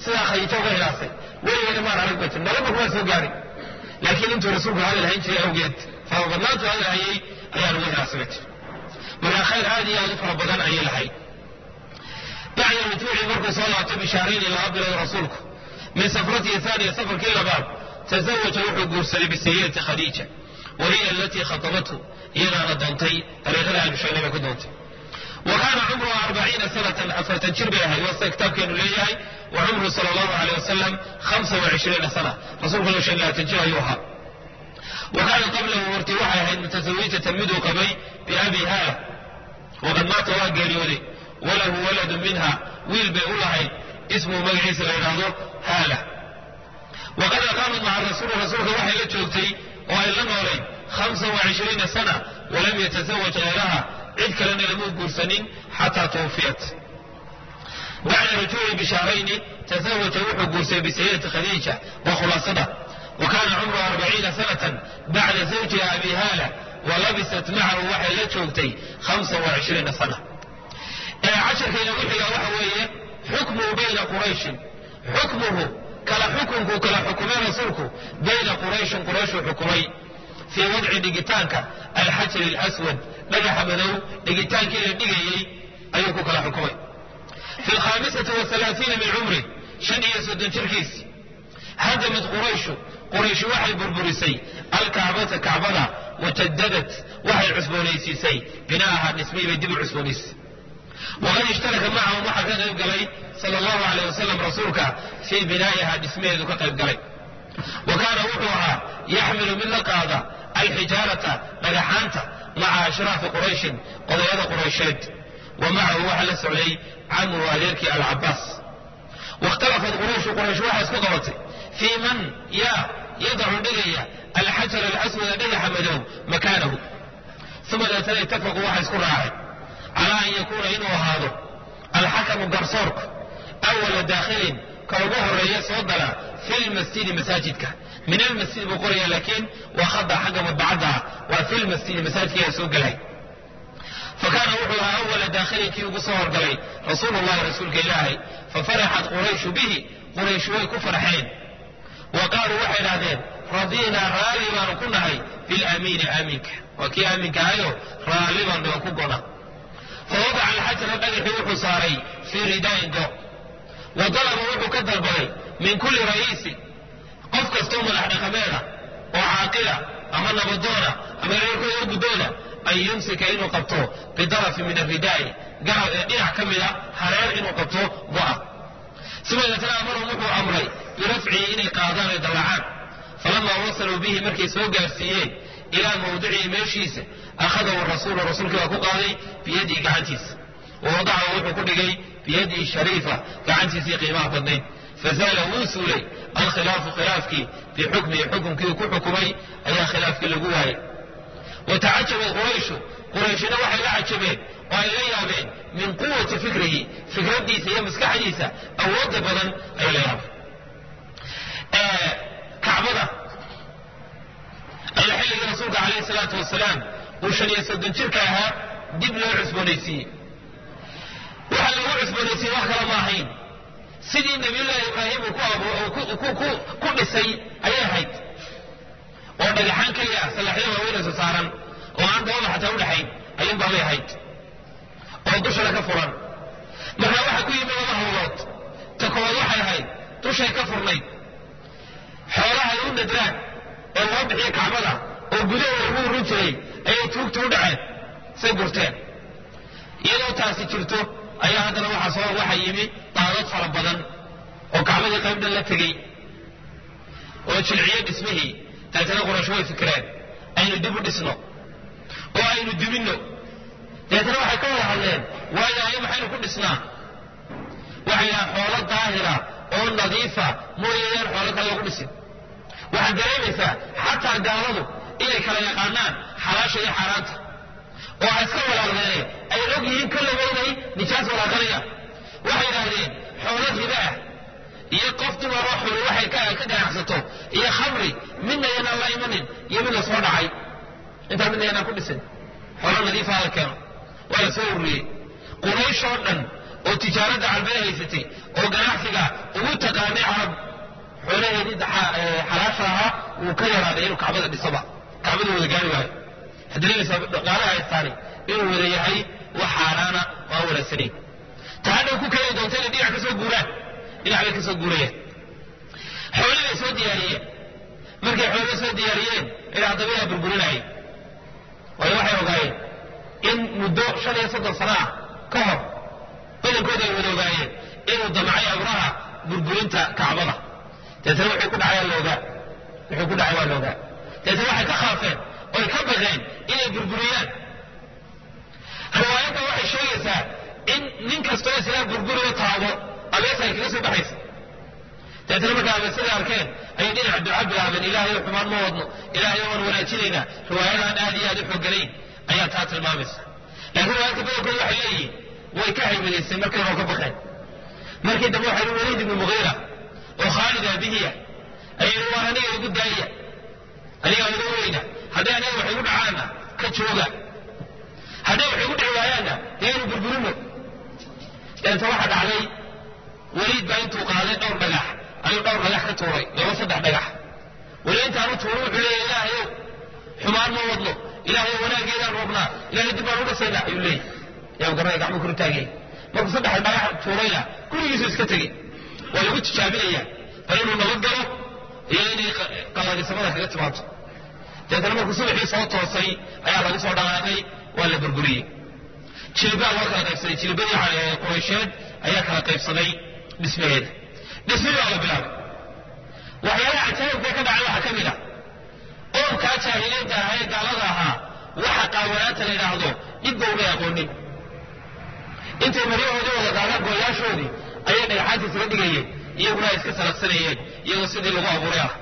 sidaa khadiijo uga hilaasay weligeena maan arag bay tiri noloba kuma soo gaadhin laakiin intuu rasuulku hadal hayn jiray awgeed farabadnaantu hadal hayay ayaan uga hilaasay bay tiri markaa khayr aad iyo aad u fara badan ayay lahayd bacda rujuuci markuu soo laabtay bishaarayni laba bilood rasuulku min safratihi haaniya safarkii labaad tazawaja wuxuu guursaday bisayidati khadiija wa hiya alatii khatabathu iyadaana doontay dariiqada aynu sheegnay bay ku doontay wa kaana cumruha arbaciina sanatan afartan jir bay ahayd waa sida kitaabkeenu leeyahay wa cumruhu sala allahu aleyh wasalam hamsa wa cishriina sana rasuulkuna shan labaatan jir ayuu ahaa wa kaana qablahu hortii waxay ahayd mutasawijatan miduu qabay biabi haala waqad maata waa geeriyooday walahu waladun minha wiil bay u lahayd ismuhu magaciisa la yidhaahdo haala waqad aqaamat maca rasuuli rasuulka waxay la joogtay oo ay la noolayd hamsa wa cishriina sana walam yatasawaj hayraha cid kalena lama guursanin xataa tuwufiyat bacda rujuuci bishaarayni tasawaja wuxuu guursaday bisayidati khadiija waa khulaasada wa kaana cumruha arbaciina sanatan bacda zawjiha abi haala walabisat macahu waxay la joogtay hamsa wa cishriina sana casharkayna ku xigaa waxa weeye xukmuhu bayna qurayshin xukmuhu kala xukunkuu kala xukumay rasuulku bayna qurayshin qurayshuu xukumay fii wadci dhigitaanka alxajari alaswad dhagaxa madow dhigitaankii la dhigayey ayuu ku kala xukumay fi alkhaamisati waalaaiina min cumri shan iyo soddon jirkiisi hadamad qurayshu qurayshi waxay burburisay alkacbata kacbada wajadadat waxay cusboonaysiisay bina'aha dhismay bay dib u cusboonaysiisay waqad ishtaraka macahum waxaa ka qayb galay sala allahu aleyh wasalam rasuulka fii binaa'iha dhismaheedu ka qayb galay wa kaana wuxuu ahaa yaxmilu mid la qaada alxijaarata dhagaxaanta maca ashraafi qurayshin qodayada quraysheed wa macahu waxaa la socday camru adeerkii alcabaas waاkhtalafat qurayshu quraysh waxaa isku qabatay fii man yaa yadacu dhigaya alxajar alaswada dhagaxa madow makaanahu uma deetana itafaquu waxa isku raacay calaa an yakuuna inuu ahaado alxakamu garsoorku awala daakhilin ka ugu horeeya soo gala fi lmasjidi masaajidka min almasjid buu qoraya laakiin waa khada xagga madbacadda ah waa fi lmasjidi masaajidka ayaa soo gelay fakaana wuxuu ahaa awala daakhilin kii ugu soo horgalay rasuulu llahi rasuulka ilaahay fafaraxat qurayshu bihi quraysh way ku farxeen wa qaaluu waxay idhahdeen radiinaa raalli baanu ku nahay bilamiini aaminka waa kii aaminka ahayo raalli baanu aan ku gona fawadaca alxajara dhagaxii wuxuu saaray fii ridaain go wa dalaba wuxuu ka dalbaday min kulli ra'iisin qof kastoo madax dhaqameeda oo caaqila ama nabadoona ama reerkooda oo guddooda an yumsika inuu qabto bidarafi min aridaa'i dhinac ka mida hareer inuu qabto go'a sidadeetana amarhum wuxuu amray birafcihi inay qaadaan ay dallacaan falamaa wasaluu bihi markay soo gaarsiiyeen ilaa mawdicihi meeshiisa akhadahu rasuulu rasuulkii baa ku qaaday biyadihi gacantiisa wa wadacahu wuxuu ku dhigay biyadihi shariifa gacantiisii qiimaha badnayd fazaala wuu suulay alkhilaafu khilaafkii bixukmihi xukumkii uu ku xukumay ayaa khilaafkii lagu waayay watacajabat qurayshu qurayshina waxay la cajabeen oo ay la yaabeen min quwati fikrihi fikraddiisa iyo maskaxdiisa awoodda badan ay la yaabeen kacbada ayaa xilligii rasuulka calayhi salaatu wasalaam uu shan iyo soddon jirka ahaa dib loo cusboonaysiiyey waxaa lagu cusboonaysiiyey wax kale ma ahayn sidii nabiyullaahi ibraahim uu ku dhisay ayay ahayd oo dhagaxaan keliya ah salaxyo waaweynayso saaran oo aan dabada xataa udhaxayn ayuunbaa bay ahayd oo dushana ka furan marka waxaa ku yimid laba hawlood ta koowaad waxay ahayd dushay ka furnayd xoolahay u nadraan ee loo bixiya kacbada oo gudahooda lagu urun jiray ayay tuugta u dhaceen say gurteen iyadoo taasi jirto ayaa haddana waxaa soo waxa yimi daadad fara badan oo kacbadii qayb dhan la tegey oo jilciyo dhismihii daetana quraysh way fikireen aynu dib u dhisno oo aynu dubinno dabeetana waxay ka wada hadleen waayo ayo maxaynu ku dhisnaa waxay dhahaan xoolo daahira oo nadiifa mooyayaan xoolo kale lagu dhisin waxaad dareemaysaa xataa gaaladu inay kala yaqaanaan xalaasha iyo xaaraanta oo ha iska walaaqdeene ay og yihiin kollaba inay nijaas walaaqanayaan waxay idhaahdeen xoolo riba ah iyo qof dumaroo xuli waxay ka ganacsato iyo khamri midna yanaan la imanin iyo mid la soo dhacay intaa midna yanaan ku dhisin xoolo nadiifa la keeno waa la soo ururiyey quraysh oo dhan oo tijaaradda calbeed haysatay oo ganacsiga ugu taqa xoolaheedii xalaasha ahaa wuu ka yaraaday inuu kacbada dhisaba kacbada wada gaari waayo haddareemaysaa dhaqaalaha haystaani inuu wada yahay wax xaaraana oo aan wanaagsanayn tahadhow ku keeni doonta inay dhinac ka soo guuraan dhinac bay ka soo guurayaan xooli bay soo diyaariyeen markay xoolo soo diyaariyeen ilaa haddaba yaa burburinayay waayo waxay ogaayeen in muddo shan iyo soddon sano ah ka hor badankooda ay wada ogaayeen inuu damcay abraha burburinta kacbada deetana wuxuu ku dhacay la ogaa wuxuu ku dhacay waa la ogaa deetana waxay ka khaafeen oy ka baqeen inay burburiyaan riwaayadda waxay sheegaysaa in nin kastoo islaam burburiyo taabo abeesa ay kaga soo baxaysa deetana markaa abeesadai arkeen ayay dhinac duca bilaabeen ilaahayo xumaan ma wadno ilaahayo waan wanaajinaynaa riwaayadahan aad iyo aad u xooganayn ayaa taa tilmaamaysa laakiin riwaayadka badankooda waxay leeyihiin way ka haybadaysteen markay hore ka baqeen markii dambe waxay yihi waliid ibnu mugiira oo khaalid aabihiya ayay yihi waan aniga igu daaya aniga iga weyna hadday aniga wax igu dhacaanna ka jooga hadday wax igu dhici waayaanna dee inu burburino deenta waxa dhacday waliid baa intuu qaaday dhowr dhagax ayuu dhowr dhagax ka tuuray laba saddex dhagax weli intaanu tuuro wuxuu leeyahy ilaahayow xumaan ma wadno ilaahayow wanaaggeedaan rabnaa ilahay dib baan u dhasaynaa ayuu leeyahy yaa garnay gacmo kor taagay markuu saddex dhagax tuurayna gurigiisu iska tegey waa lagu tijaabinayaa bal inuu nabad galo iyo inay qalladisamada kaga timaado deetana markuu subaxii soo toosay ayaa lagu soo dhaqaaqay waa la burburiyey jilibaa loo kala qaybsaday jilibadii quraysheed ayaa kala qaybsaday dhismaheeda dhismihii baa la bilaabay waxyaalaha cajaa'ibka ka dhacay waxaa ka mid a qoomkaa jaahiliinta ahaa ee gaalada ahaa waxa qaawanaanta la yidhaahdo dhibba umay aqoonin intay maryahoodii wada qaadaan gooyaashoodii ayay dhagaxaanta isaga dhigayeen iyaguna ay iska salaqsanayeen iyagoo sidii lagu abuuray ah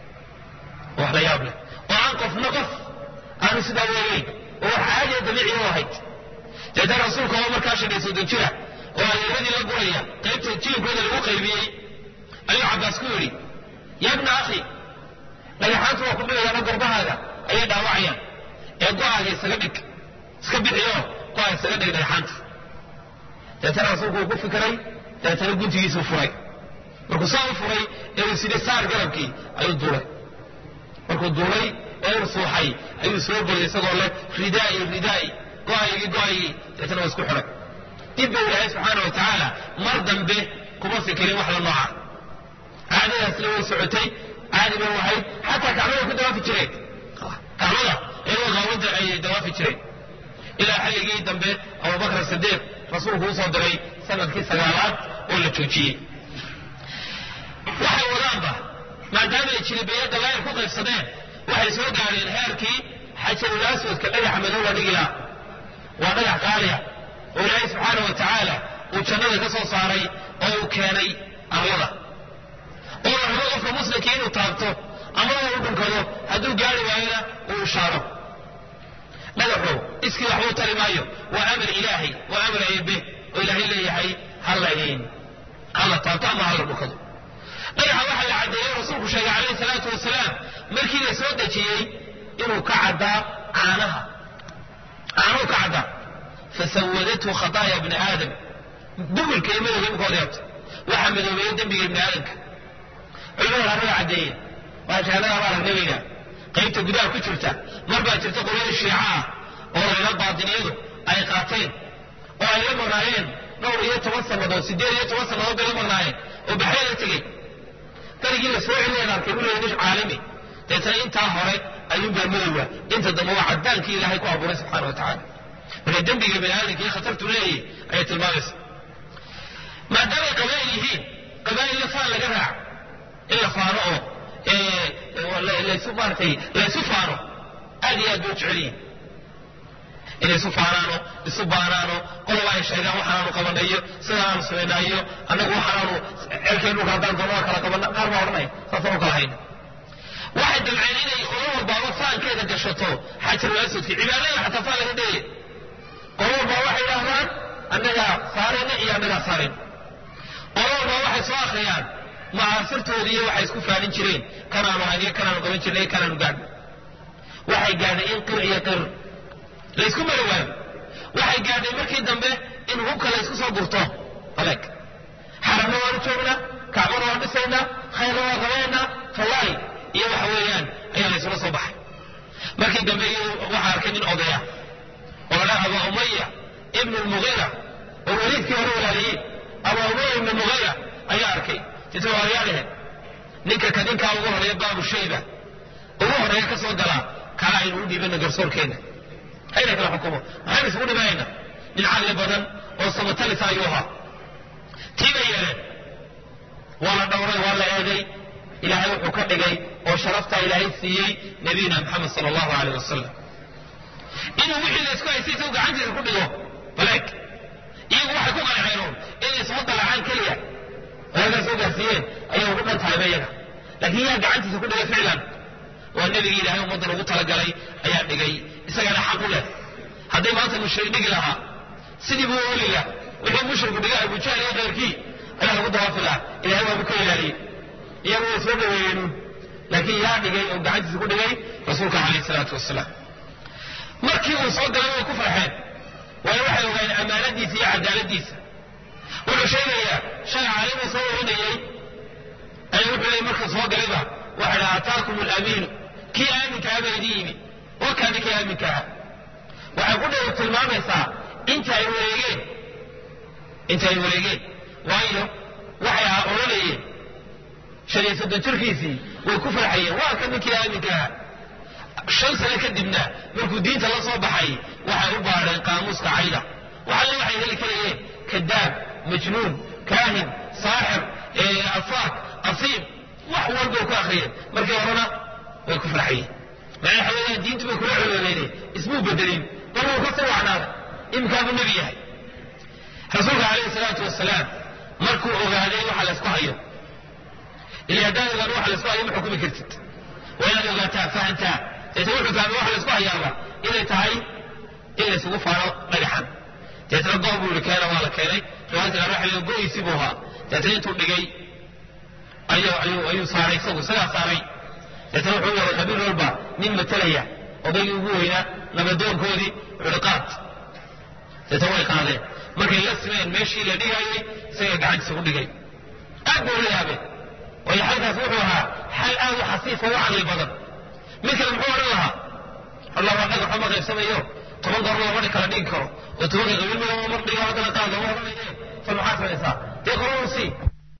wax la yaab leh oo aan qofna qof aanu sidaa weegeyn oo wax caadiya dabiici u ahayd deetan rasuulka oo markaa shan soddon jira oo adeeradii la guraya qaybta jilibkooda lagu qaybiyey ayuu cabbaas ku yidhi ya bna akhi dhagaxaantu waa ku dhigayaana gorbahaaga ayay dhaawacayaan ee go-aaga isaga dhig iska bixiyo go-aaga isaga dhig dhagaxaanta deetana rasuulku uu ku fikiray deetana guntigiisuu furay markuu saa u furay ee uu sidhi saar garabkii ayuu duulay markuu duulay ee uu suuxay ayuu soo boday isagoo leh ridaa'i ridaa'i go-aygii go-aygii deetana waa isku xiray dib buu ilaahay subxaana wa tacaala mar dambe kuma fikirin wax la nooca caadadaasna way socotay caadi bay ahayd xataa kacbada ku dawaafi jireen kacbada iyagoo qaawinta ayay dawaafi jireen ilaa xilligii dambe abubakar sidiiq rasuulku usoo diray sanadkii sagaalaad oo la joojiyey waxay wadaanba maadaama ay jilibeeyo dalaayir ku qaybsadeen waxay soo gaadheen heerkii xajarul aswadka dhagaxa madow la dhigi laha waa dhagax qaaliya oo ilaahay subxaana wa tacaala uu jannada ka soo saaray oo uu keenay arlada oo la rabo qofka muslimkii inuu taabto ama uu dhunkado hadduu gaari waayona uu ishaaro dhagaxu iskii waxbuu tari maayo waa amar ilaahay waa amar eebe oo ilaahay leeyahay halayn hala taabto ama hala dhunkado dhagaxa waxaa la caddeeyey rasuulku sheegay calayhi salaatu wasalaam markii la soo dejiyey inuu ka caddaa caanaha caanuhu ka caddaa fasawadathu khataaya bni aadam dubilka iyo madowga imika odeebta waxaa madoobeeya dembiga ibni aadamka culimada arraga caddeeye waa jahannada baa aragnabayna qaybta gudaha ku jirta mar baa jirta qolyada shiica ah oo layla baatiniyadu ay qaateen oo ay la marnaayeen dhowr iyo toban sannadood siddeed iyo toban sannadood bay la marnaayeen oo baxray la tegey darigii la soo celinayaan arkay u leeyahay nish caalami deetana intaa hore ayuunbaa madowga inta dambe waa caddaankii ilaahay ku abuuray subxaana wa tacaala marka dembiga bani aadamka iyo khatartu leeyahay ayay tilmaamaysa maadaamay qabaa'il yihiin qabaa'il la faan laga raac in la faano oo laysu maaratay laysu faano aad iyo aad bay u jecel yihiin inay isu faanaano isu baanaano qoloba ay sheegaan waxaanaanu qabanayo sidaanaanu samaynayo annagu waxaanaanu cerkay dhulka haddaan doonaa kala qabana qaar baa odhanaya saasaan u kala hayna waxay damceen inay qolo walbaaba faankeeda gashato xajarul aswadki cibaadada xataa faan laga dheeye qolo walbaa waxay idhaahdaan annagaa saarayna iyo annagaa saarayn qolo walbaa waxay soo akhriyaan macaasirtoodii iyo waxay isku faanin jireen kanaanu hayniyo kanaanu qaban jirnay kanaanu gaadhna waxay gaadhay in qir iyo qir laysku mari waayo waxay gaadhay markii dambe in hubka laysku soo gurto aleg xaramna waanu joognaa kacbana waan dhisayna samaynaa khayrna waa qabanayna fawaaid iyo waxa weeyaan ayaa laysula soo baxay markii dambe iyadu waxaa arkay nin odaya oo la aba umaya ibnu lmugiira oo weliidkii hore walaaliyeen aba umaya ibnu mugiira ayaa arkay inta walaalayaalehe ninka kadinkaa ugu horeeya baabu shayba ugu horeeya ka soo galaa kala aynu u dhiibana garsoorkeenna hayna kala xukumo maxaynu isugu dhibanayna nin caqli badan oo samatalisa ayuu ahaa tii bay yeeleen waa la dhowray waa la eegay ilaahay wuxuu ka dhigay oo sharaftaa ilaahay siiyey nabiyina maxamed sala allahu aleyh wasalam inuu wixii la isku haystay isagu gacantiisa ku dhigo baleeg iyagu waxay ku qanceenuun inay isma dalacaan keliya halkaa soo gaarsiiyeen ayay ugu dhan tahayba iyaga laakiin yaa gacantiisa ku dhigay ficlan waa nebigii ilaahay ummaddan ugu talagalay ayaa dhigay isagana xaq u leh hadday maanta mushrik dhigi lahaa sidii buu oli lah wixii mushriku dhigay abujahl iyo keyrkii ayaa lagu dawaafi lahaa ilahay waabu ka ilaaliyey iyagu way soo dhaweeyeen laakiin yaa dhigay oo gacantiisa ku dhigay rasuulka calayh salaatu wasalaam markii uu soo galay way ku farxeen waayo waxay ogaayeen ammaanadiisa iyo cadaaladiisa wuxuu sheegayaa shay caalimuu soo warinayey ayaa wuxuu leeyay markuu soo galayba waxa dha ataakum alamiinu kii aaminka aha baa idin yimi wakaa ninkii aaminka aha waxay ku dhow tilmaamaysaa inta ay wareegeen inta ay wareegeen waayo waxay ahaa odhanayeen shan iyo soddon jirkiisii way ku farxayeen waa ka ninkii aaminka aha shan sano kadibna markuu diinta la soo baxay waxay u baadheen qaamuuska cayda waxalle waxay heli karayeen kadaab majnuun kaahin saaxir afaak asiib wax walbay ku akriyeen markii horena way ku farxayeen macnaa waxa weeyaan diintu bay kula colooleyneen ismuu bedelin bal wuu ka soo wacnaaday iminkaabuu nebi yahay rasuulka calayhi salaatu wasalaam markuu ogaaday waxa laysku hayo ila haddaan ogaan waxa laysku hayo ma xukumi kartid waa inaad ogaataa fahantaa deetna wuxuu fahmay waxa laysku hayaaba inay tahay in laysugu faano dhagaxan deetna goob buu yihi keena waa la keenay riwaayadka qaar waxa go-isi buu ahaa deetna intuu dhigay ayuu saaray isagu isagaa saaray deetna wuxuu waday qabiil walba nin matalaya odaygii ugu weynaa nabadoonkoodii wuxuuhi qaad deetna way qaadeen markay la simeen meeshii la dhigayay isaga gacantiisa ku dhigay aad buu la yaabeen waayo xalkaas wuxuu ahaa xal aad u xasiifa u caqli badan mid kale muxuu odhan lahaa allah waa dhagax uma qaybsamayo toban goor lama dhi kala dhigi karo oo tobanka qabiil mid mar dhigo haddana qaad lama odhanaye fal maxaa samaysaa dee qoronu sii